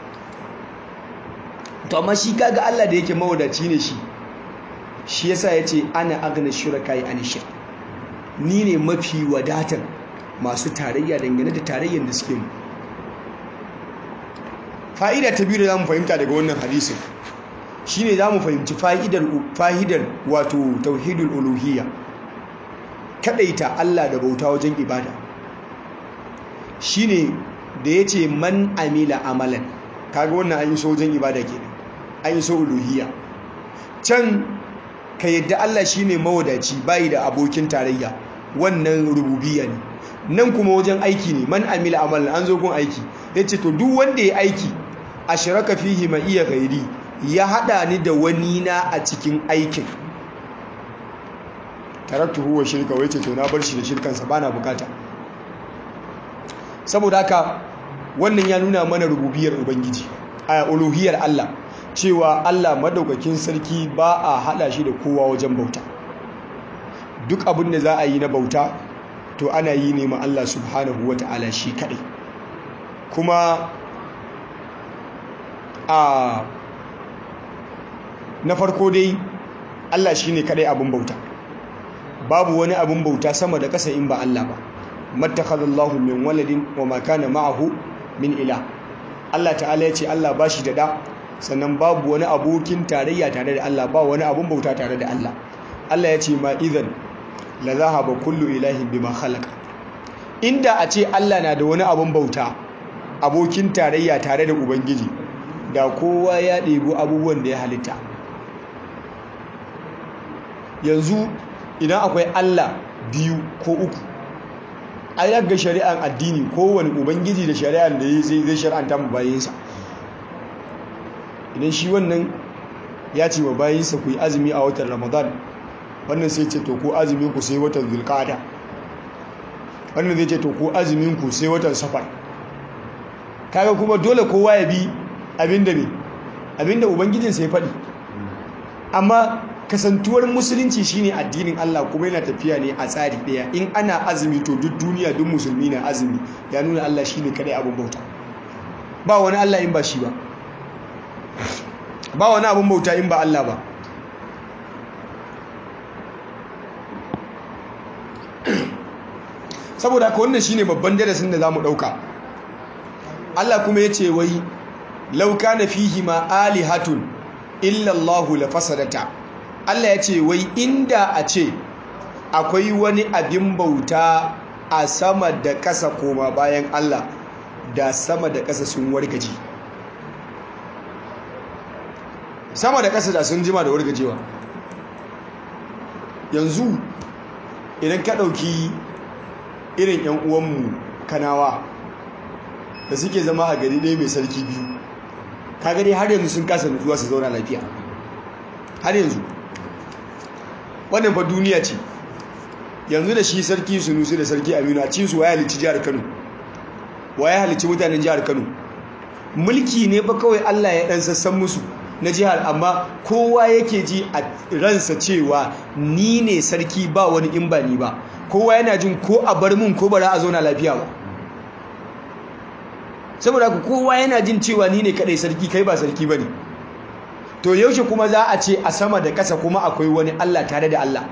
to amma shi kaga Allah da yake mawadaci ne shi shi yasa yace ana agna shurakai an shirk ni ne mafi wadatar masu tarayya dangane da tarayyar da suke mu fa'ida ta biyu da zamu fahimta daga wannan hadisin shine zamu fahimci fa'idar fa'idar wato tauhidul uluhiyya kadaita Allah da bauta wajen ibada shine da yace man amila amalan kaga wannan an yi so wajen ibada kenan an yi so uluhiyya can ka yadda Allah shine mawadaci bai da abokin tarayya wannan rububiyya ne nan kuma wajen aiki ne man amila amalan an zo gun aiki yace to duk wanda ya aiki ashraka fihi ma iya gairi ya hada ni da wani na a cikin aikin taraktu huwa shirka wai ce to na bar shi da shirkansa bana bukata saboda haka wannan ya nuna mana rububiyar ubangiji a uluhiyar Allah cewa Allah madaukakin sarki ba a hada shi da kowa wajen bauta duk abin da za a yi na bauta to ana yi ne ma Allah subhanahu wata'ala shi kadai kuma a na farko dai Allah shine kadai abin bauta babu wani abin bauta sama da ƙasa in ba Allah ba mattakhadallahu min waladin wa ma kana ma'ahu min ila Allah ta'ala ya ce Allah ba shi da da sannan babu wani abokin tarayya tare da Allah ba wani abin bauta tare da Allah Allah ya ce ma idan la zahaba kullu ilahin bima khalaqa inda a ce Allah na da wani abin bauta abokin tarayya tare da ubangiji da kowa ya ɗebi abubuwan da ya halitta yanzu idan akwai Allah biyu ko uku a yaga shari'ar addini kowane ubangiji da shari'ar da ya zai shari'anta mu bayinsa idan shi wannan ya ce wa bayinsa ku yi azumi a watan ramadan wannan sai ce to ko azumin ku sai watan zulqa'ada wannan zai ce to ko azumin ku sai watan safar kaga kuma dole kowa ya bi abinda ne abinda ubangijinsa ya faɗi amma kasantuwar musulunci shine addinin Allah kuma yana tafiya ne a tsari ɗaya in ana azumi to duk duniya duk musulmi na azumi ya nuna Allah shine kadai abin bauta ba wani Allah in ba shi ba ba wani abin bauta in ba Allah ba saboda haka wannan shine babban darasin da zamu dauka Allah kuma yace wai law kana fihi ma alihatun illa Allah la fasadata Allah yace wai inda a ce akwai wani abin bauta a sama da ƙasa koma bayan Allah da sama da ƙasa sun wargaje sama da ƙasa da sun jima da wargajewa yanzu idan ka ɗauki irin 'yan uwanmu kanawa da suke zama a gari ɗaya mai sarki biyu ka gari har yanzu sun kasa nutsuwa su zauna lafiya har yanzu wannan fa duniya ce yanzu da shi sarki sunusu da sarki aminu a cinsu waya halicci jihar kano waya halicci mutanen jihar kano mulki ne ba kawai allah ya ɗan sassan musu na jihar amma kowa yake ji a ransa cewa ni ne sarki ba wani in ba ni ba kowa yana jin ko a bar mun ko bara a zauna lafiya ba saboda ku kowa yana jin cewa ni ne kadai sarki kai ba sarki bane to yaushe kuma za a ce a sama da ƙasa kuma akwai wani Allah tare da Allah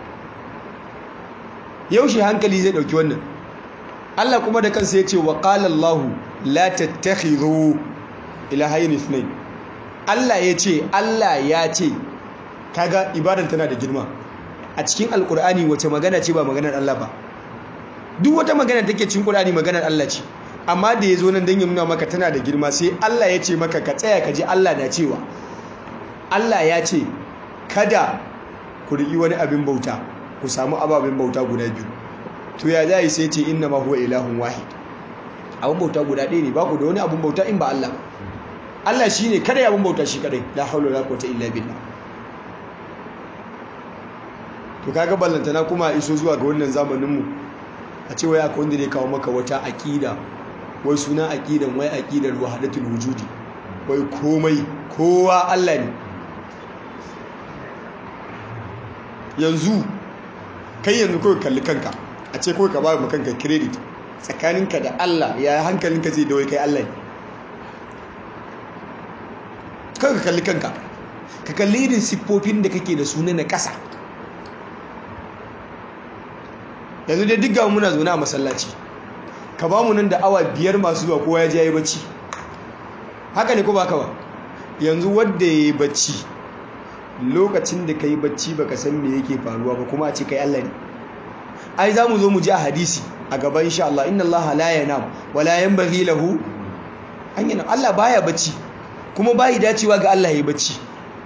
yaushe hankali zai dauki wannan Allah kuma da kansa yace wa qala Allah la tattakhidhu ilahayn ithnayn Allah yace Allah ya ce kaga ibadan tana da girma a cikin alkur'ani wace magana ce ba maganar Allah ba duk wata magana take cikin Qur'ani maganar Allah ce amma da yazo nan dan ya nuna maka tana da girma sai Allah ya ce maka ka tsaya ka ji Allah na cewa Allah ya ce kada ku riƙi wani abin bauta ku samu ababen bauta guda biyu to ya zai sai ce inna ma huwa ilahun wahid abin bauta guda ɗaya ne ba ku da wani abin bauta in ba Allah Allah shine kada ya abin bauta shi kadai la haula wala quwwata illa billah to kaga ballantana kuma iso zuwa ga wannan zamaninmu a ce wai akwai wanda ne kawo maka wata aƙida wai suna aƙidan wai aƙidar wahadatul wujudi wai komai kowa Allah ne yanzu kai yanzu kawai kalli kanka a ce kawai ka ba mu kanka credit tsakaninka da Allah ya hankalinka zai da wai kai Allah ne kawai ka kalli kanka ka kalli irin siffofin da kake da suna na ƙasa yanzu dai duk gamu muna zaune a masallaci ka ba mu nan da awa biyar masu zuwa kowa ya je yi bacci haka ne ko ba ka ba yanzu wadda ya yi bacci lokacin da kai bacci baka san me yake faruwa ba kuma a ce kai Allah ne ai za mu zo mu ji a hadisi a gaba insha Allah inna Allah la yanam wa la yanbaghi lahu an yana Allah baya bacci kuma bai dacewa ga Allah yayi bacci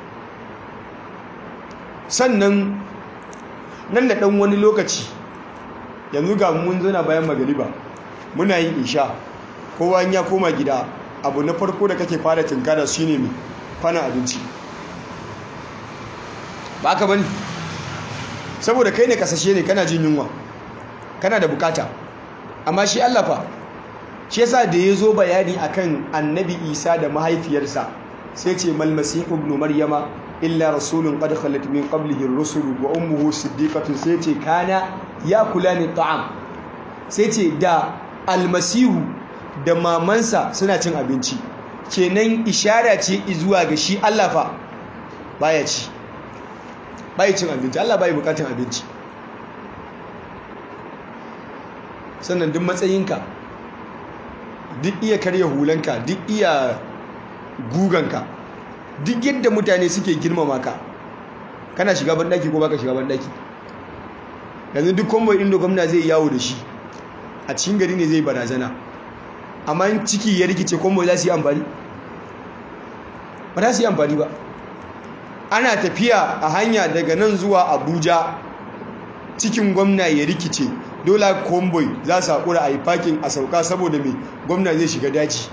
sannan nan da dan wani lokaci yanzu ga mun zana bayan magariba muna yin isha kowa ya koma gida abu na farko da kake fara tinkara shine mai fana abinci ba ka bane saboda kai ne kasashe ne kana jin yunwa kana da bukata amma shi Allah fa shi yasa da ya zo bayani akan annabi Isa da mahaifiyarsa sai ce mal masihu ibn maryama illa rasulun qad khalat min qablihi ar-rusul wa ummuhu siddiqatun sai ce kana yakulani ta'am sai ce da almasihu da mamansa suna cin abinci kenan ishara ce zuwa ga shi Allah fa baya ci bai cin abinci Allah bai bukatun abinci sannan duk matsayinka duk iya karya hulanka duk iya guganka duk yadda mutane suke girmama ka kana shiga bandaki ko baka shiga bandaki yanzu duk kwambo inda gwamna zai yawo da shi a cikin gari ne zai barazana amma in ciki ya rikice kwambo za su yi amfani ba za su yi amfani ba ana tafiya a hanya daga nan zuwa abuja cikin gwamna ya rikice dole convoy za su haƙura a yi fakin a sauka saboda mai gwamna zai shiga daji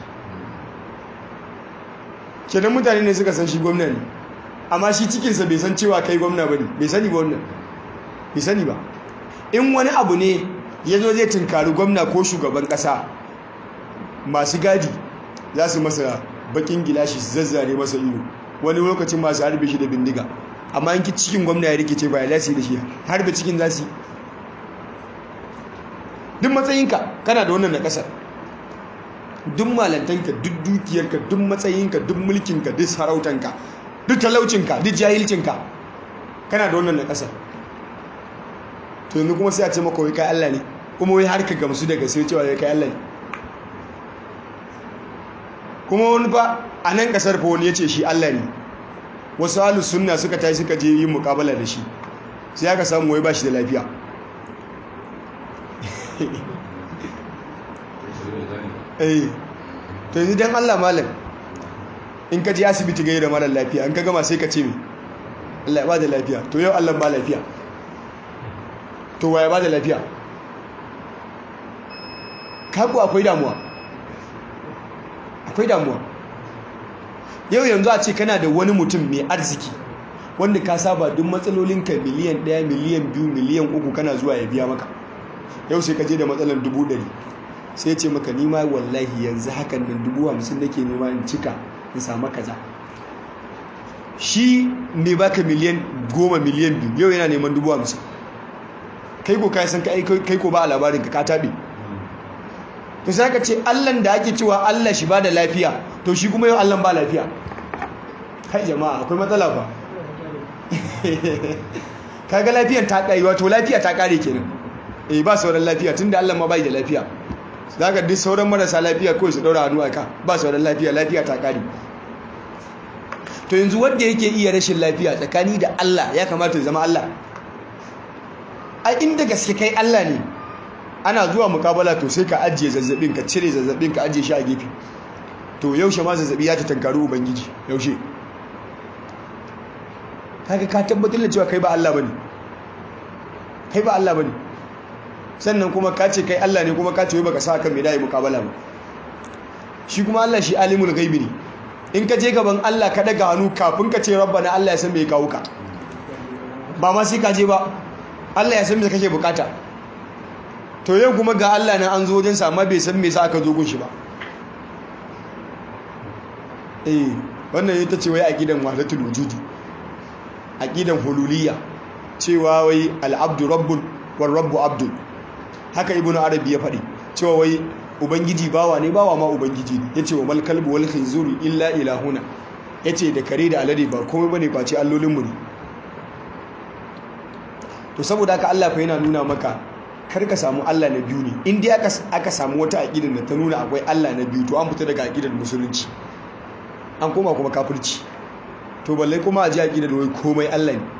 kenan mutane ne suka san shi gwamna ne amma shi cikinsa bai san cewa kai gwamna ba ne bai sani ba wannan bai sani ba in wani abu ne ya zo zai tunkari gwamna ko shugaban ƙasa masu gadi za su masa bakin gilashi su zazzare masa ido wani lokacin masu harbe shi da bindiga amma yanki cikin gwamna ya rikice ba ya lasi da shi harbe cikin zasi duk matsayinka kana da wannan na ƙasar duk malantanka duk dukiyarka duk matsayinka duk mulkinka duk sarautanka duk talaucinka duk jahilcinka kana da wannan na ƙasar to yanzu kuma sai a ce maka wai kai Allah ne kuma wai har ka gamsu daga sai cewa wai kai Allah ne kuma wani ba a nan kasar fa wani ya ce shi Allah ne wasu halus sunna suka tashi suka je yin mukabala da shi sai aka samu wai ba shi da lafiya eh to yanzu dan Allah malam in ka je asibiti gaida da mara lafiya in ka gama sai ka ce me Allah ya ba da lafiya to yau Allah ba lafiya to waya ba da lafiya kaku akwai damuwa akwai damuwa yau yanzu a ce kana da wani mutum mai arziki wanda ka saba duk matsalolinka miliyan ɗaya miliyan biyu miliyan uku kana zuwa ya biya maka yau sai ka je da matsalar dubu ɗari sai ce maka nima wallahi yanzu hakan nan dubu hamsin nake nema in cika in samu kaza shi ne baka miliyan goma miliyan biyu yau yana neman dubu hamsin kai ko kai san kai ko ba a labarin ka ka tabe to sai ka ce Allah da ake cewa Allah shi ba da lafiya to shi kuma yau Allah ba lafiya kai jama'a akwai matsala fa kaga lafiyar ta kai wato lafiya ta kare kenan eh ba sauran lafiya tunda Allah ma bai da lafiya zaka duk sauran marasa lafiya kawai su daura hannu aka ba sauran lafiya lafiya ta kare to yanzu wanda yake iya rashin lafiya tsakani da Allah ya kamata ya zama Allah a inda gaske kai Allah ne ana zuwa mukabala to sai ka ajiye zazzabin ka cire zazzabin ka ajiye shi a gefe to yaushe ma zazzabi ya ta tankari ubangiji yaushe kaga ka tabbatar da cewa kai ba Allah bane kai ba Allah bane sannan kuma ka ce kai Allah ne kuma ka ce baka sa kan me dai mukabala ba shi kuma Allah shi alimul ghaibi ne in ka je gaban Allah ka daga hannu kafin ka ce rabbana Allah ya san me kawo ka ba ma sai ka je ba Allah ya san me kake bukata to yau kuma ga Allah nan an zo wajen sa amma bai san me sa aka zo gun shi ba eh wannan ita ce wai aqidan wahdatul wujudi aqidan hululiyya cewa wai al-abdu rabbun war rabbu abdun haka ibnu arabi ya faɗi cewa wai ubangiji bawa ne bawa ma ubangiji ne yace wa mal kalbu wal khinzuru illa ilahuna yace da kare da alade ba komai bane face allolin mu ne to saboda haka Allah fa yana nuna maka kar ka samu Allah na biyu ne in dai aka aka samu wata aqidar da ta nuna akwai Allah na biyu to an fita daga aqidar musulunci an koma kuma kafirci to balle kuma a ji aqidar wai komai Allah ne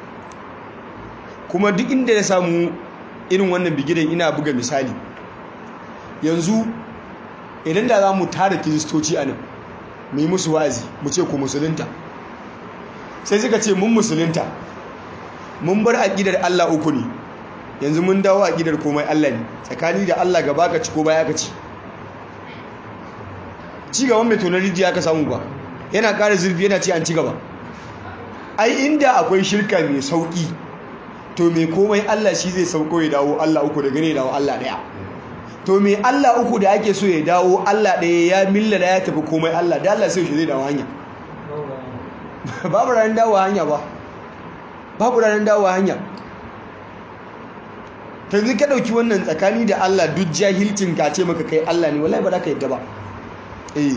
kuma duk inda ya samu irin wannan bigiren ina buga misali yanzu idan da za mu tara kiristoci a nan mu yi musu wa'azi mu ce ku musulunta sai suka ce mun musulunta mun bar aƙidar Allah uku ne yanzu mun dawo aƙidar komai Allah ne tsakani da Allah gaba ka ci ko baya ka ci ci gaban mai tonar rijiya ka samu ba yana ƙara zurfi yana ce an ci gaba ai inda akwai shirka mai sauƙi to mai komai Allah shi zai sauko ya dawo Allah uku da gane dawo Allah ɗaya to mai Allah uku da ake so ya dawo Allah ɗaya ya milla da ya tafi komai Allah da Allah sai shi zai dawo hanya babu ranar dawo hanya ba babu ranar dawo hanya ta yanzu ka ɗauki wannan tsakani da Allah duk jahilcin ka ce maka kai Allah ne wallahi ba za ka yadda ba eh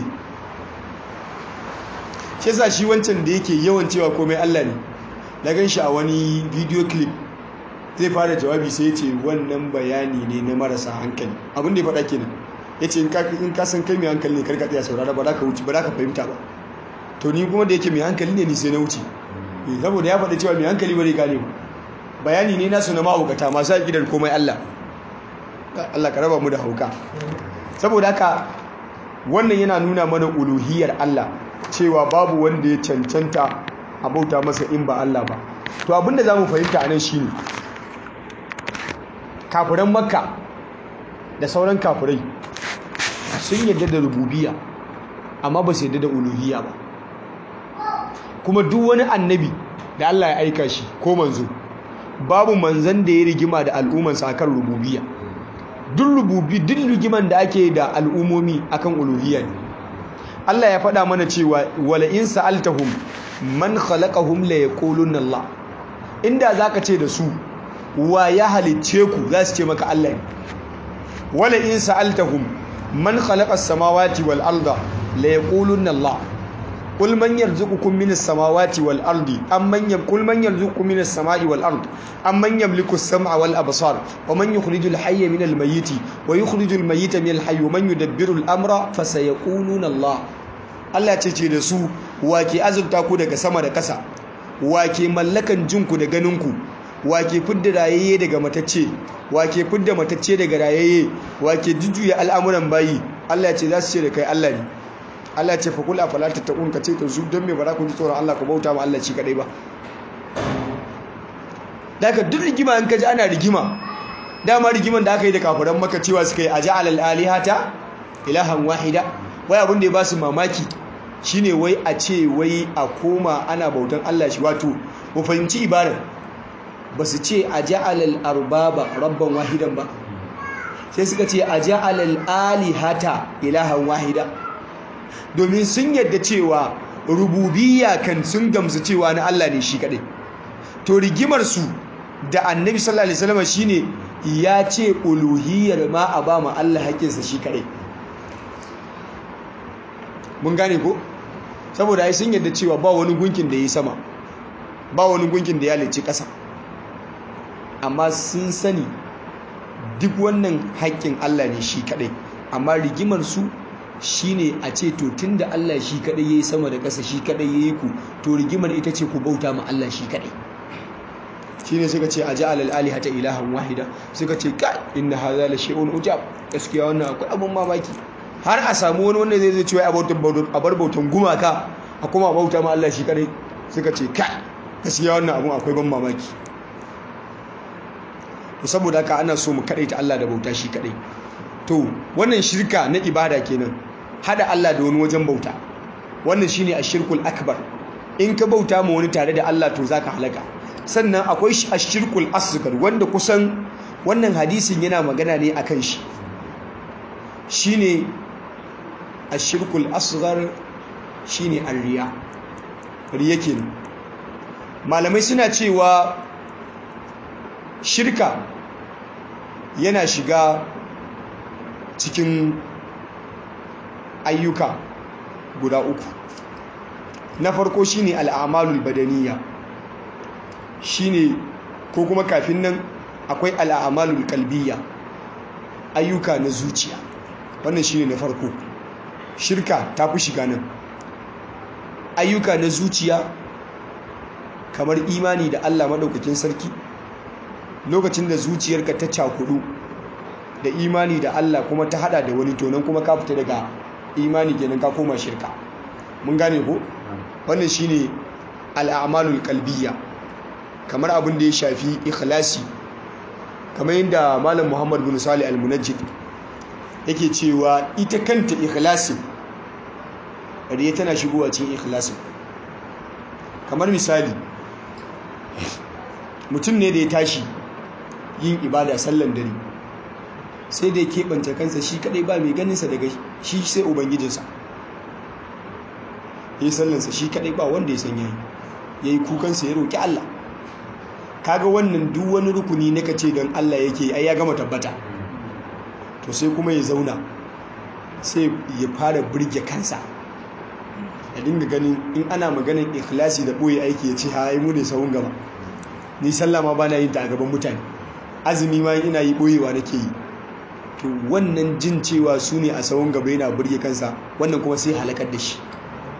shi yasa shi wancan da yake yawan cewa komai Allah ne na gan shi a wani video clip zai fara jawabi sai ya ce wannan bayani ne na marasa hankali abin da ya faɗa kenan ya ce in ka san kai mai hankali ne karka tsaya saurara ba za ka wuce ba za ka fahimta ba to ni kuma da yake mai hankali ne ni sai na wuce saboda ya faɗa cewa mai hankali ba zai gane ba bayani ne nasu na ma'aukata masu haƙidar komai Allah Allah ka raba mu da hauka saboda haka wannan yana nuna mana uluhiyar Allah cewa babu wanda ya cancanta a bauta masa in ba Allah ba to abinda za mu fahimta a nan shine kafiran makka da sauran kafirai sun yadda da rububiya amma ba su yadda da uluhiyya ba kuma duk wani annabi da Allah ya aika shi ko manzo babu manzan da ya rigima da al'ummansa akan rububiyya duk rububi duk rigiman da ake da al'umomi akan uluhiyya ne Allah ya faɗa mana cewa wala in sa'altahum man khalaqahum la yaquluna Allah inda zaka ce da su wa ya halicce ku za su ce maka Allah ne wala in sa'altahum man khalaqa as-samawati wal arda la yaquluna Allah قل من يرزقكم من السماوات والأرض أم من يم... قل من يرزقكم من السماء والأرض أم من يملك السمع والأبصار ومن يخرج الحي من الميت ويخرج الميت من الحي ومن يدبر الأمر فسيقولون الله Allah ce ce da su wake azurta ku daga sama da ƙasa wake mallakan jinku da ganinku wake fidda rayayye daga matacce wake fidda matacce daga rayayye wake jujjuya al'amuran bayi Allah ce za su ce da kai Allah ne Allah ce fa kula fala tattaqun ka ce to su don me ba za ku ji tsoron Allah ku bauta ma Allah shi kadai ba daga duk rigima in kaji ana rigima dama rigiman da aka yi da kafiran maka cewa suka yi aja'al al-alihata ilahan wahida wai abin da ya ba su mamaki shine wai a ce wai a koma ana bautan Allah shi wato mu fahimci ibarar ba su ce aja'al al-arbaba rabban wahidan ba sai suka ce aja'al al-alihata ilahan wahida domin sun yadda cewa rububiyya kan sun gamsu cewa na Allah ne shi kadai to rigimar su da annabi sallallahu alaihi wasallam shine ya ce uluhiyyar ma a ba mu Allah haƙinsa shi kadai mun gane ko saboda ai sun yadda cewa ba wani gunkin da yi sama ba wani gunkin da ya lici ƙasa amma sun sani duk wannan haƙƙin Allah ne shi kadai amma rigimar su shine a ce to tunda Allah shi kadai yayi sama da ƙasa shi kadai yayi ku to rigimar ita ce ku bauta ma Allah shi kadai shine suka ce aja'al al-alihata ilahan wahida suka ce ka inna hadha la shay'un ujab gaskiya wannan akwai abun mamaki har a samu wani wanda zai zai ce wai a bar bautan gumaka a kuma bauta ma Allah shi kadai suka ce ka gaskiya wannan abun akwai ban mamaki to saboda haka ana so mu kadaita Allah da bauta shi kadai to wannan shirka na ibada kenan hada Allah da wani wajen bauta wannan shine ashirkul akbar in ka bauta ma wani tare da Allah to zaka halaka sannan akwai ashirkul asghar wanda kusan wannan hadisin yana magana ne akan shi shine ashirkul asghar shine arriya riya kenan malamai suna cewa shirka yana shiga cikin ayyuka guda uku na farko shine al'amalul badaniya shine ko kuma kafin nan akwai al'amalul kalbiya ayyuka na zuciya wannan shine na farko shirka ta fi shiga nan ayyuka na zuciya kamar imani da Allah maɗaukakin sarki lokacin da zuciyarka ta cakudu da imani da Allah kuma ta hada da wani tonon kuma ka fita daga imani kenan ka koma shirka mun gane ko wannan shine al'amalul qalbiyya kamar abin da ya shafi ikhlasi kamar yadda malam Muhammad bin Salih al-Munajjid yake cewa ita kanta ikhlasi riya tana shigowa cikin ikhlasi kamar misali mutum ne da ya tashi yin ibada sallan dare sai da ya keɓance kansa shi kadai ba mai ganinsa daga shi sai ubangijinsa ya yi sallansa shi kadai ba wanda ya san yayi ya yi kukansa ya roƙi Allah kaga wannan duk wani rukuni na kace don Allah yake ai ya gama tabbata to sai kuma ya zauna sai ya fara burge kansa ya dinga ganin in ana maganin ikhlasi da ɓoye aiki ya ce ha mu ne sahun gaba ni sallah ma bana yin ta a gaban mutane azumi ma ina yi ɓoyewa nake yi to wannan jin cewa su ne a sahun gaba yana burge kansa wannan kuma sai halakar da shi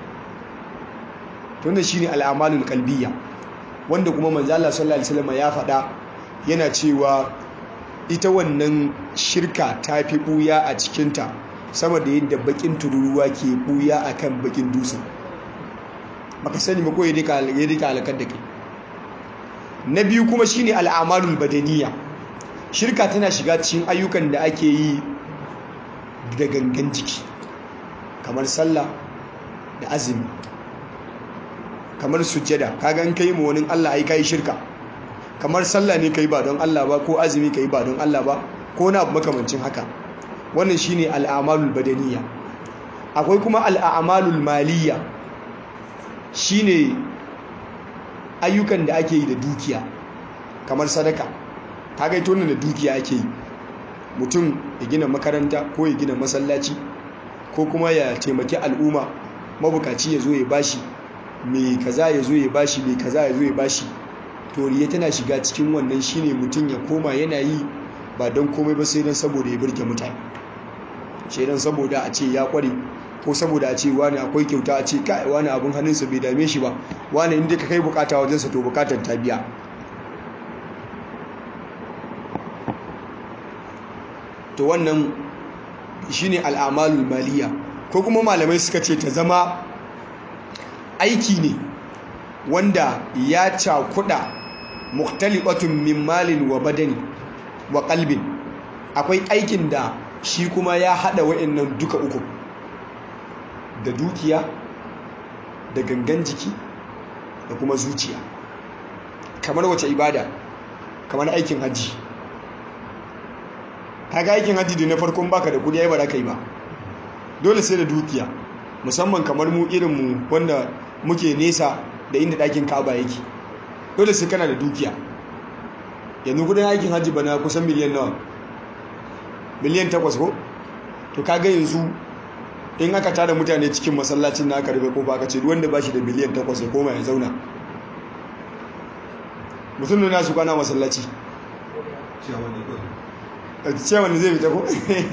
to wannan shine al'amalul qalbiyya wanda kuma manzo Allah sallallahu alaihi wasallam ya faɗa yana cewa ita wannan shirka ta fi buya a cikinta sama da yadda bakin tururuwa ke buya akan bakin dutse baka sani ba ko ya dika halakar da kai na biyu kuma shine al'amalul badaniya shirka tana shiga cikin ayyukan da ake yi da gangan jiki kamar sallah da azumi kamar sujjada kaga in kai mu wani Allah ai kai shirka kamar sallah ne kai ba don Allah ba ko azumi kai ba don Allah ba ko na abu makamancin haka wannan shine al'amalul badaniya akwai kuma al'amalul maliya shine ayyukan da ake yi da dukiya kamar sadaka kaga ito da dukiya ake yi mutum ya gina makaranta ko ya gina masallaci ko kuma ya taimaki al'umma mabukaci ya zo ya bashi mai kaza ya zo ya bashi mai kaza ya zo ya bashi toriya tana shiga cikin wannan shine mutum ya koma yana yi ba don komai ba sai don saboda ya birge mutane sai don saboda a ce ya kware ko saboda a ce wani akwai kyauta a ce kai wani abin hannunsa bai dame shi ba wani inda ka kai bukata wajensa to bukatar ta biya to wannan shine al'amalul maliya ko kuma malamai suka ce ta zama aiki ne wanda ya cakuda muktalibatun min malin wa badani wa kalbin akwai aikin da shi kuma ya hada wa'annan duka uku da dukiya da gangan jiki da kuma zuciya kamar wace ibada kamar aikin hajji kaga aikin hajji da na farkon baka da kudi ai ba za ka yi ba dole sai da dukiya musamman kamar mu irin mu wanda muke nesa da inda ɗakin ka'aba yake dole sai kana da dukiya yanzu kudin aikin hajji bana kusan miliyan nawa miliyan takwas ko to kaga yanzu in aka tada mutane cikin masallacin na aka rufe kofa aka ce wanda ba shi da miliyan takwas ya koma ya zauna mutum da nasu kwana masallaci ciyawan da zai fita ko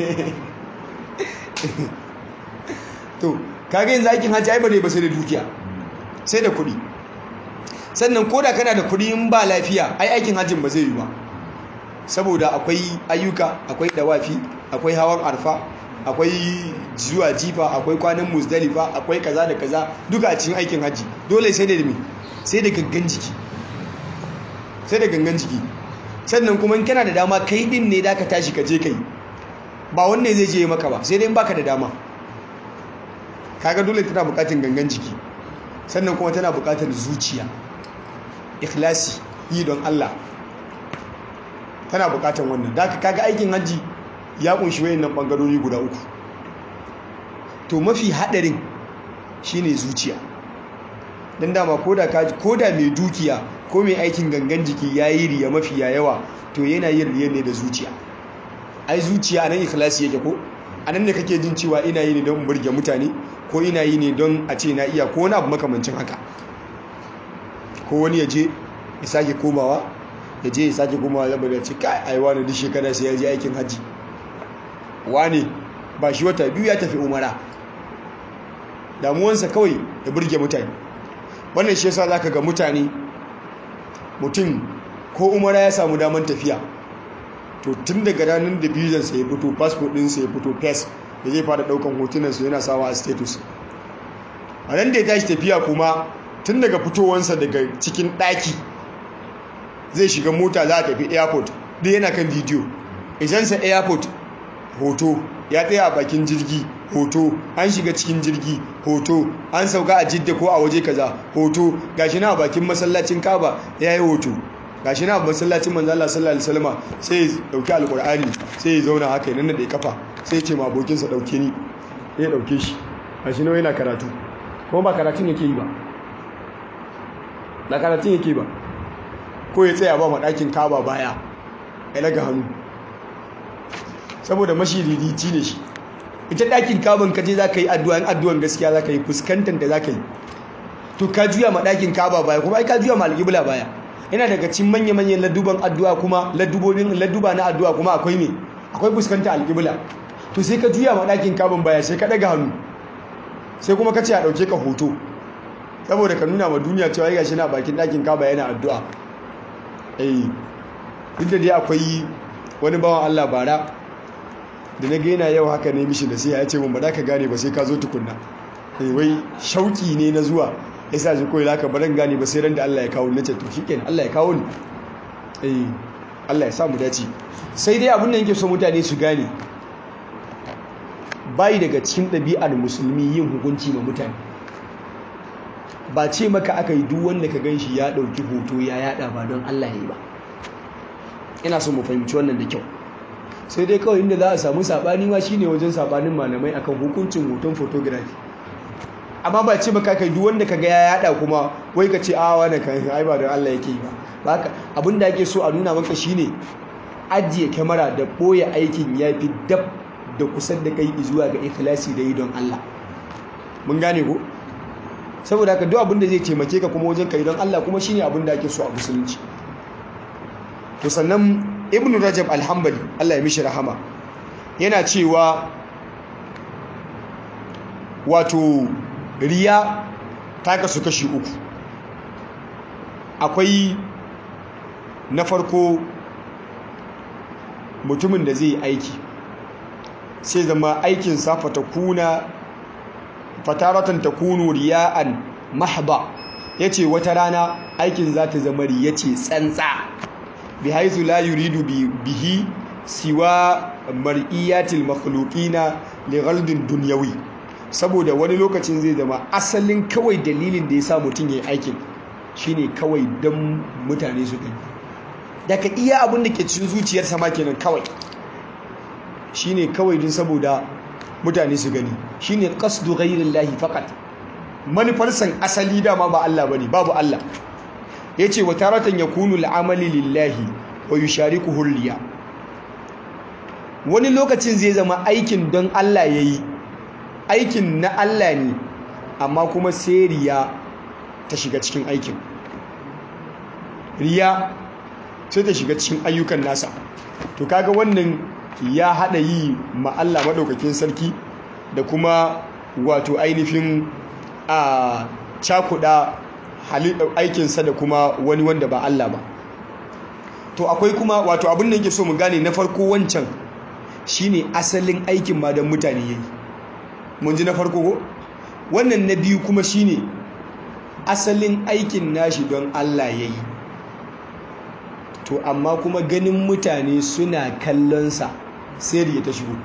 to kaga yanzu aikin hajji ai bare ba sai da dukiya sai da kuɗi sannan koda kana da kuɗi in ba lafiya ai aikin hajjin ba zai yi ba saboda akwai ayyuka akwai dawafi akwai hawan arfa akwai zuwa jifa akwai kwanan musdalifa akwai kaza da kaza duka a cikin aikin hajji dole sai da me sai da gangan jiki sai da gangan jiki sannan kuma in kana da dama kai din ne da ka tashi ka je kai ba wanne zai je maka ba sai dai in baka da dama kaga dole tana bukatun gangan jiki sannan kuma tana bukatar zuciya ikhlasi yi don Allah tana bukatar wannan da kaga aikin hajji ya kunshi wayannan bangarori guda uku to mafi hadarin shine zuciya dan dama koda ka koda mai dukiya ko mai aikin gangan jiki yayi riya mafi yawa to yana yin riya ne da zuciya ai zuciya anan ikhlasi yake ko anan ne kake jin cewa ina yi ne don burge mutane ko ina yi ne don a ce na iya ko wani abu makamancin haka ko wani ya je ya sake komawa ya je ya sake komawa zama da ce kai ai wani duk shekara sai ya je aikin hajji wani ba shi wata biyu ya tafi umara damuwansa kawai ya burge mutane wannan shi yasa zaka ga mutane mutum ko umara ya samu daman tafiya to tun daga ranar da bizansa ya fito passport ɗinsa ya fito fes da zai fara ɗaukan hotunansu yana sawa a status a nan da ya tashi tafiya kuma tun daga fitowansa daga cikin ɗaki zai shiga mota za a tafi airport duk yana kan bidiyo isansa airport hoto ya tsaya a bakin jirgi hoto an shiga cikin jirgi hoto an sauka a jidda ko a waje kaza hoto gashi na a bakin masallacin kaba ya yi hoto gashi na a masallacin manzala sallallahu alaihi wasallam sai ya dauki alkur'ani sai ya zauna haka ya nanna da kafa sai ya ce ma abokinsa dauke ni ya dauke shi gashi nawa yana karatu kuma ba karatun yake yi ba na karatun yake ba ko ya tsaya ba maɗakin kaba baya ya daga hannu saboda mashiririci ne shi ita ɗakin kaban kaje za ka yi addu'an addu'an gaskiya za ka yi fuskantar da za ka yi to ka juya ma ɗakin kaba baya kuma ai ka juya ma alƙibla baya yana daga cikin manya-manyan ladduban addu'a kuma laddubobin ladduba na addu'a kuma akwai me akwai fuskanta alƙibla to sai ka juya ma ɗakin kaban baya sai ka ɗaga hannu sai kuma ka ce a ɗauke ka hoto saboda ka nuna ma duniya cewa ya gashi na bakin ɗakin kaba yana addu'a eh duk da dai akwai wani bawan Allah bara da na gaina yau haka ne mishi da sai ya ce mun ba za ka gane ba sai ka zo tukunna eh wai shauki ne na zuwa yasa ji koyi laka baran gane ba sai ran da Allah ya kawo nace to shikenan Allah ya kawo ni eh Allah ya sa mu dace sai dai abin da yake so mutane su gane bai daga cikin ɗabi'ar musulmi yin hukunci ma mutane ba ce maka aka yi duk wanda ka gan shi ya ɗauki hoto ya yada ba don Allah ya yi ba ina so mu fahimci wannan da kyau sai dai kawai inda za a samu saɓani ma shine wajen saɓanin malamai akan hukuncin hoton photography amma ba ce maka aka yi duk wanda ka ga ya yada kuma wai ka ce a wani kan ai ba don Allah yake yi ba haka abin da ake so a nuna maka shine ajiye kyamara da ɓoye aikin ya fi dab da kusan da kai zuwa ga ikhlasi da yi don Allah mun gane ko saboda haka duk abin da zai taimake ka kuma wajen kai don Allah kuma shine abin da ake so a musulunci to sannan ibnu rajab alhambali Allah ya mishi rahama yana cewa wato riya ta kasu kashi uku akwai na farko mutumin da zai aiki sai zama aikin safa ta kuna fataratan ta kunu riya'an mahba ya ce wata rana aikin za ta zama riya ce tsantsa bi haizu la yuridu bihi siwa mar'iyatil makhluqina li ghaldin dunyawi saboda wani lokacin zai zama asalin kawai dalilin da ya sa mutum ya yi aikin shine kawai don mutane su gani daga iya abin da ke cikin zuciyarsa ma kenan kawai shine kawai din saboda mutane su gani shine qasdu ghayrillahi faqat manufarsan asali dama ba Allah bane babu Allah yace wa taratan yakunu al'amali lillahi wa yusharikuhu riya wani lokacin zai zama aikin don Allah yayi aikin na Allah ne amma kuma sai riya ta shiga cikin aikin riya sai ta shiga cikin ayyukan nasa to kaga wannan ya hada yi ma Allah madaukakin sarki da kuma wato ainihin a cakuda aikinsa da kuma wani wanda ba Allah ba to akwai kuma wato abin da yake so mu gane na farko wancan shine asalin aikin ma don mutane yayi mun ji na farko ko wannan na biyu kuma shine asalin aikin nashi don Allah yayi to amma kuma ganin mutane suna kallonsa sai da ta shigo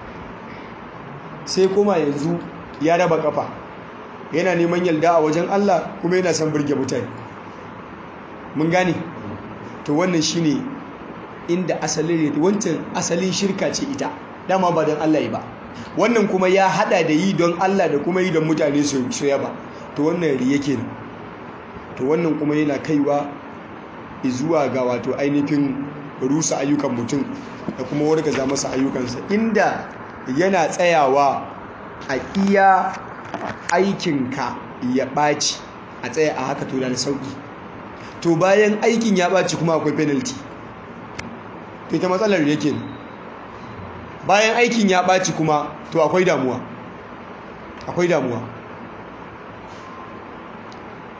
sai kuma yanzu ya raba kafa yana neman yalda a wajen Allah kuma yana son burge mutane mun gane to wannan shine inda asalin wancan asalin shirka ce ita dama ba don Allah ba wannan kuma ya hada da yi don Allah da kuma yi don mutane su yaba to wannan riya kenan to wannan kuma yana kaiwa zuwa ga wato ainihin rusa ayyukan mutum da kuma wargaza masa ayyukansa inda yana tsayawa a iya aikinka ya ɓaci a tsaya a haka to da sauƙi to bayan aikin ya ɓaci kuma akwai penalty to ita matsalar yake bayan aikin ya ɓaci kuma to akwai damuwa akwai damuwa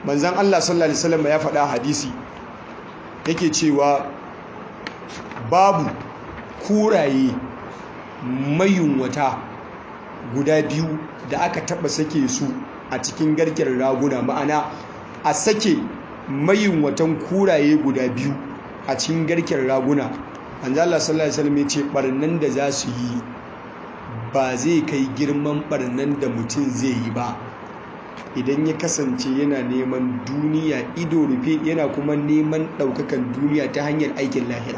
manzan Allah sallallahu alaihi wasallam ya faɗa hadisi yake cewa babu kuraye mayunwata guda biyu da aka taba sake su a cikin garken raguna ma'ana a sake mayunwatan kuraye guda biyu a cikin garken raguna manzan Allah sallallahu alaihi wasallam ya ce barnan da za su yi ba zai kai girman barnan da mutum zai yi ba idan ya kasance yana neman duniya ido rufe yana kuma neman ɗaukakan duniya ta hanyar aikin lahira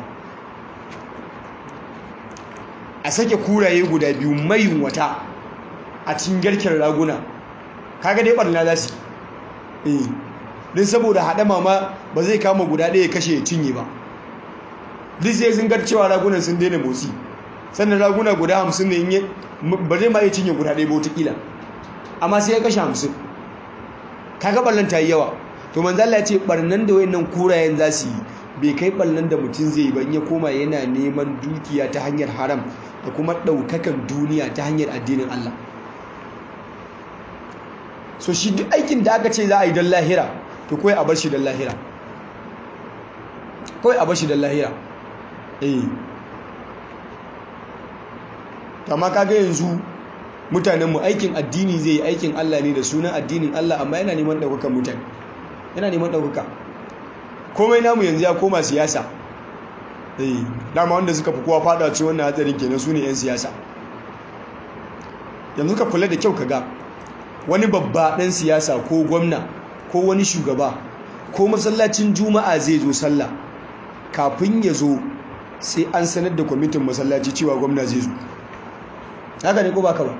a sake kuraye guda biyu mayun wata a cikin garken raguna kaga dai barna za su yi din saboda haɗama ma ba zai kama guda ɗaya kashe ya cinye ba duk sai sun cewa ragunan sun daina motsi sannan raguna guda hamsin ne ba zai ma iya cinye guda ɗaya ba wataƙila amma sai ya kashe hamsin kaga ɓarnan ta yi yawa to manzala ya ce ɓarnan da wayannan kurayen za su yi bai kai ɓarnan da mutum zai yi ba in ya koma yana neman dukiya ta hanyar haram da kuma ɗaukakan duniya ta hanyar addinin Allah so shi duk aikin da aka ce za a yi don lahira to kawai a bar shi don lahira kawai a bar shi don lahira eh amma kaga yanzu mutanenmu aikin addini zai yi aikin Allah ne da sunan addinin Allah amma yana neman ɗaukakan mutane yana neman ɗaukaka komai namu yanzu ya koma siyasa eh dama wanda suka fi kowa fada ci wannan hatsarin kenan su ne 'yan siyasa yanzu ka kula da kyau ka ga wani babba ɗan siyasa ko gwamna ko wani shugaba ko masallacin juma'a zai zo sallah kafin ya zo sai an sanar da kwamitin masallaci cewa gwamna zai zo haka ne ko ba ka ba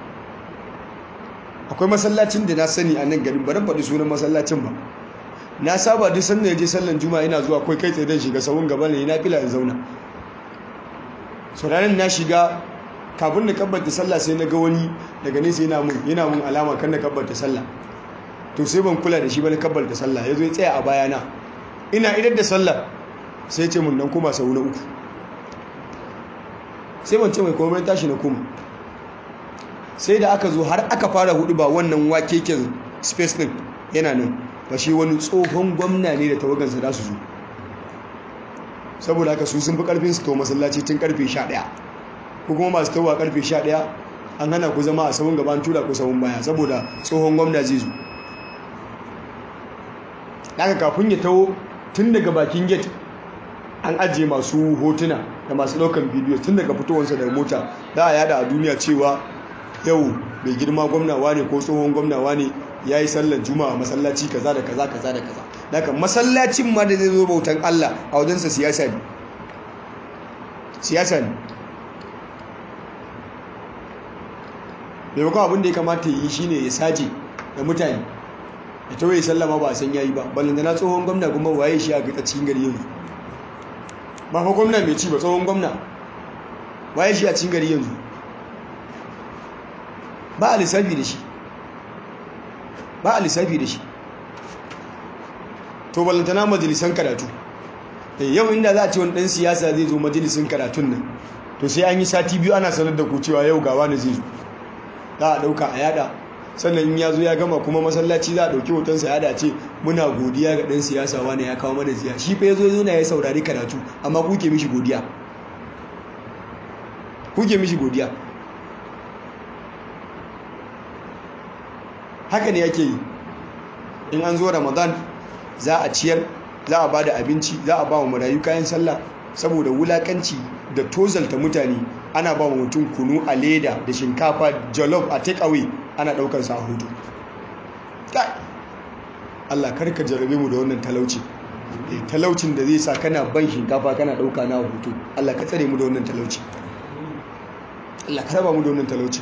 akwai masallacin da na sani a nan garin baran faɗi sunan masallacin ba na saba duk sanda ya je sallan juma'a ina zuwa kai kai tsaye don shiga sahun gaba ne na fila in zauna so ranar na shiga kafin na kabbata sallah sai na ga wani daga nesa yana mun yana mun alama kan na kabbata sallah to sai ban kula da shi ba na kabbata sallah ya zo ya tsaya a bayana ina idar da sallah sai ce mun nan koma sau na uku sai ban ce mai komai tashi na koma sai da aka zo har aka fara hudu ba wannan wakeken space din yana nan ba shi wani tsohon gwamna ne da tawagansa za su zo saboda haka su sun fi karfin su to masallaci tun karfe 11 ko kuma masu tawa karfe 11 an hana ku zama a sabon gaban tura ku sabon baya saboda tsohon gwamna zai zo daga kafin ya taho tun daga bakin gate an ajiye masu hotuna da masu daukan bidiyo tun daga fitowarsa daga mota za a yada a duniya cewa yau mai girma gwamnawa ne ko tsohon gwamnawa ne ya yi sallar juma'a masallaci kaza da kaza kaza da kaza daga masallacin ma da zai zo bautan Allah a wajensa siyasa ne siyasa ne maimakon abin da ya kamata yi shine ya saje da mutane ya tawaye sallama ba a san yayi ba ballanta na tsohon gwamna kuma waye shi a cikin gari yanzu ba fa gwamna mai ci ba tsohon gwamna waye shi a cikin gari yanzu ba a lissafi da shi ba a lissafi da shi to ballantana majalisan karatu yau inda za a ce wani ɗan siyasa zai zo majalisun karatun nan to sai an yi sati biyu ana sanar da ku cewa yau gawa na zai zo za a ɗauka a yada sannan in ya zo ya gama kuma masallaci za a ɗauki hotonsa yada ce muna godiya ga ɗan siyasa wani ya kawo mana ziya shi fa ya zo zo na ya saurari karatu amma kuke mishi godiya kuke mishi godiya haka ne yake yi in an zo ramadan za a ciyar za a ba da abinci za a ba wa marayu kayan sallah saboda wulakanci da tozalta mutane ana ba wa mutum kunu a leda da shinkafa jollof a take away ana daukar sa a hutu Allah karka jarabe mu da wannan talauci talaucin da zai sa kana ban shinkafa kana dauka na hutu Allah ka tsare mu da wannan talauci Allah ka raba mu da wannan talauci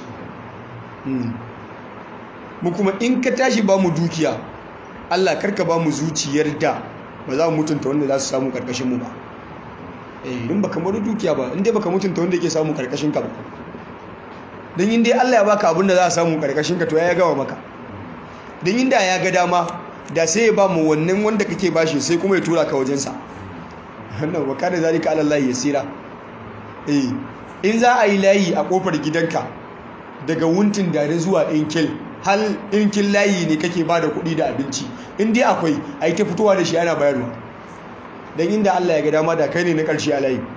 mu kuma in ka tashi ba mu dukiya Allah karka ba mu zuciyar da ba za mu mutunta wanda za su samu karkashin mu ba eh in baka mara dukiya ba in dai baka mutunta wanda yake samu karkashin ka ba dan in dai Allah ya baka abin da za a samu karkashin ka to ya gama maka dan inda ya ga dama da sai ya ba mu wannan wanda kake bashi sai kuma ya tura ka wajen sa wannan wa kana zalika ala Allah yasira eh in za a yi layi a kofar gidanka daga wuntin dare zuwa ɗinkel hal ɗinkin layi ne kake ba da kuɗi da abinci in dai akwai a yi ta fitowa da shi ana bayarwa don inda Allah ya ga dama da kai ne na ƙarshe a layi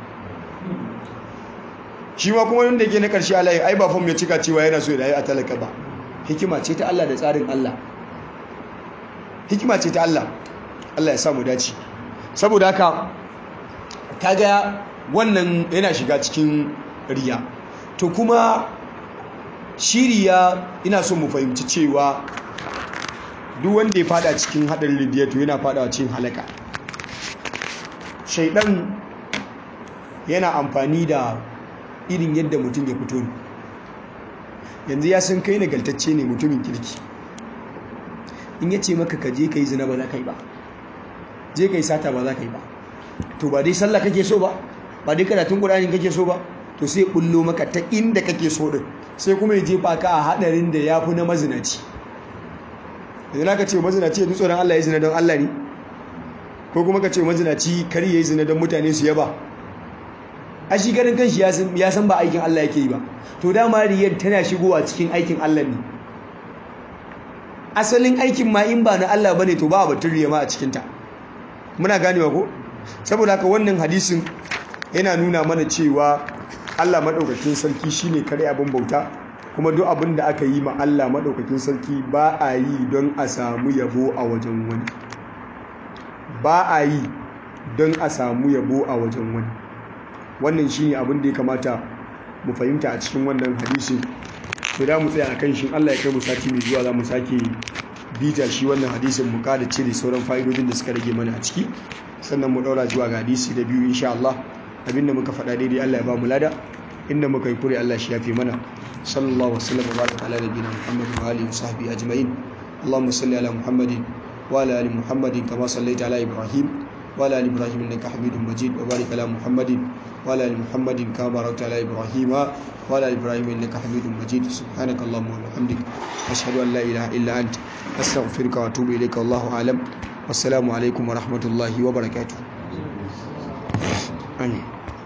shi ma kuma wanda ke na ƙarshe a layi ai ba fam ya cika cewa yana so ya rayu a talaka ba hikima ce ta Allah da tsarin Allah hikima ce ta Allah Allah ya samu dace saboda haka kaga wannan yana shiga cikin riya to kuma shiriya ina so mu fahimci cewa duk wanda ya fada cikin hadarin riya to yana fadawa cikin halaka shaidan yana amfani da irin yadda mutum ya fito ne yanzu ya san kai nagaltacce ne mutumin kirki in ya ce maka ka je ka yi zina ba za ka yi ba je ka yi sata ba za ka yi ba to ba dai sallah kake so ba ba dai karatun ƙur'ani kake so ba to sai bullo maka ta inda kake so din sai kuma ya jefa ka a hadarin da ya fi na mazinaci idan aka ce mazinaci ya tsoron Allah ya zina don Allah ne ko kuma ka ce mazinaci kar ya yi zina don mutane su yaba a shi ganin kanshi ya san ba aikin Allah yake yi ba to dama riyar tana shigowa cikin aikin Allah ne asalin aikin ma in ba na Allah bane to ba batun riya ma a cikinta muna ganewa ko saboda haka wannan hadisin yana nuna mana cewa Allah maɗaukakin sarki shine kare abin bauta kuma duk abin da aka yi ma Allah maɗaukakin sarki ba a yi don a samu yabo a wajen wani ba a yi don a samu yabo a wajen wani wannan shine abin da ya kamata mu fahimta a cikin wannan hadisin to da mu tsaya a kan shi Allah ya kai mu sati mai zuwa za mu sake bita shi wannan hadisin mu kada cire sauran fa'idodin da suka rage mana a ciki sannan mu daura zuwa ga hadisi da biyu insha Allah abinda muka faɗa daidai Allah ya ba mu lada inda muka yi kure Allah shi yafe mana sallallahu wasallam wa baraka ala nabiyina Muhammad wa alihi wa sahbihi ajma'in اللهم صل على محمد وعلى ال محمد كما صليت على ابراهيم وعلى ال ابراهيم انك حميد مجيد وبارك على محمد وعلى ال محمد كما باركت على ابراهيم وعلى ال ابراهيم انك حميد مجيد سبحانك اللهم وبحمدك اشهد ان لا اله الا انت استغفرك واتوب اليك والله اعلم والسلام عليكم ورحمه الله وبركاته امين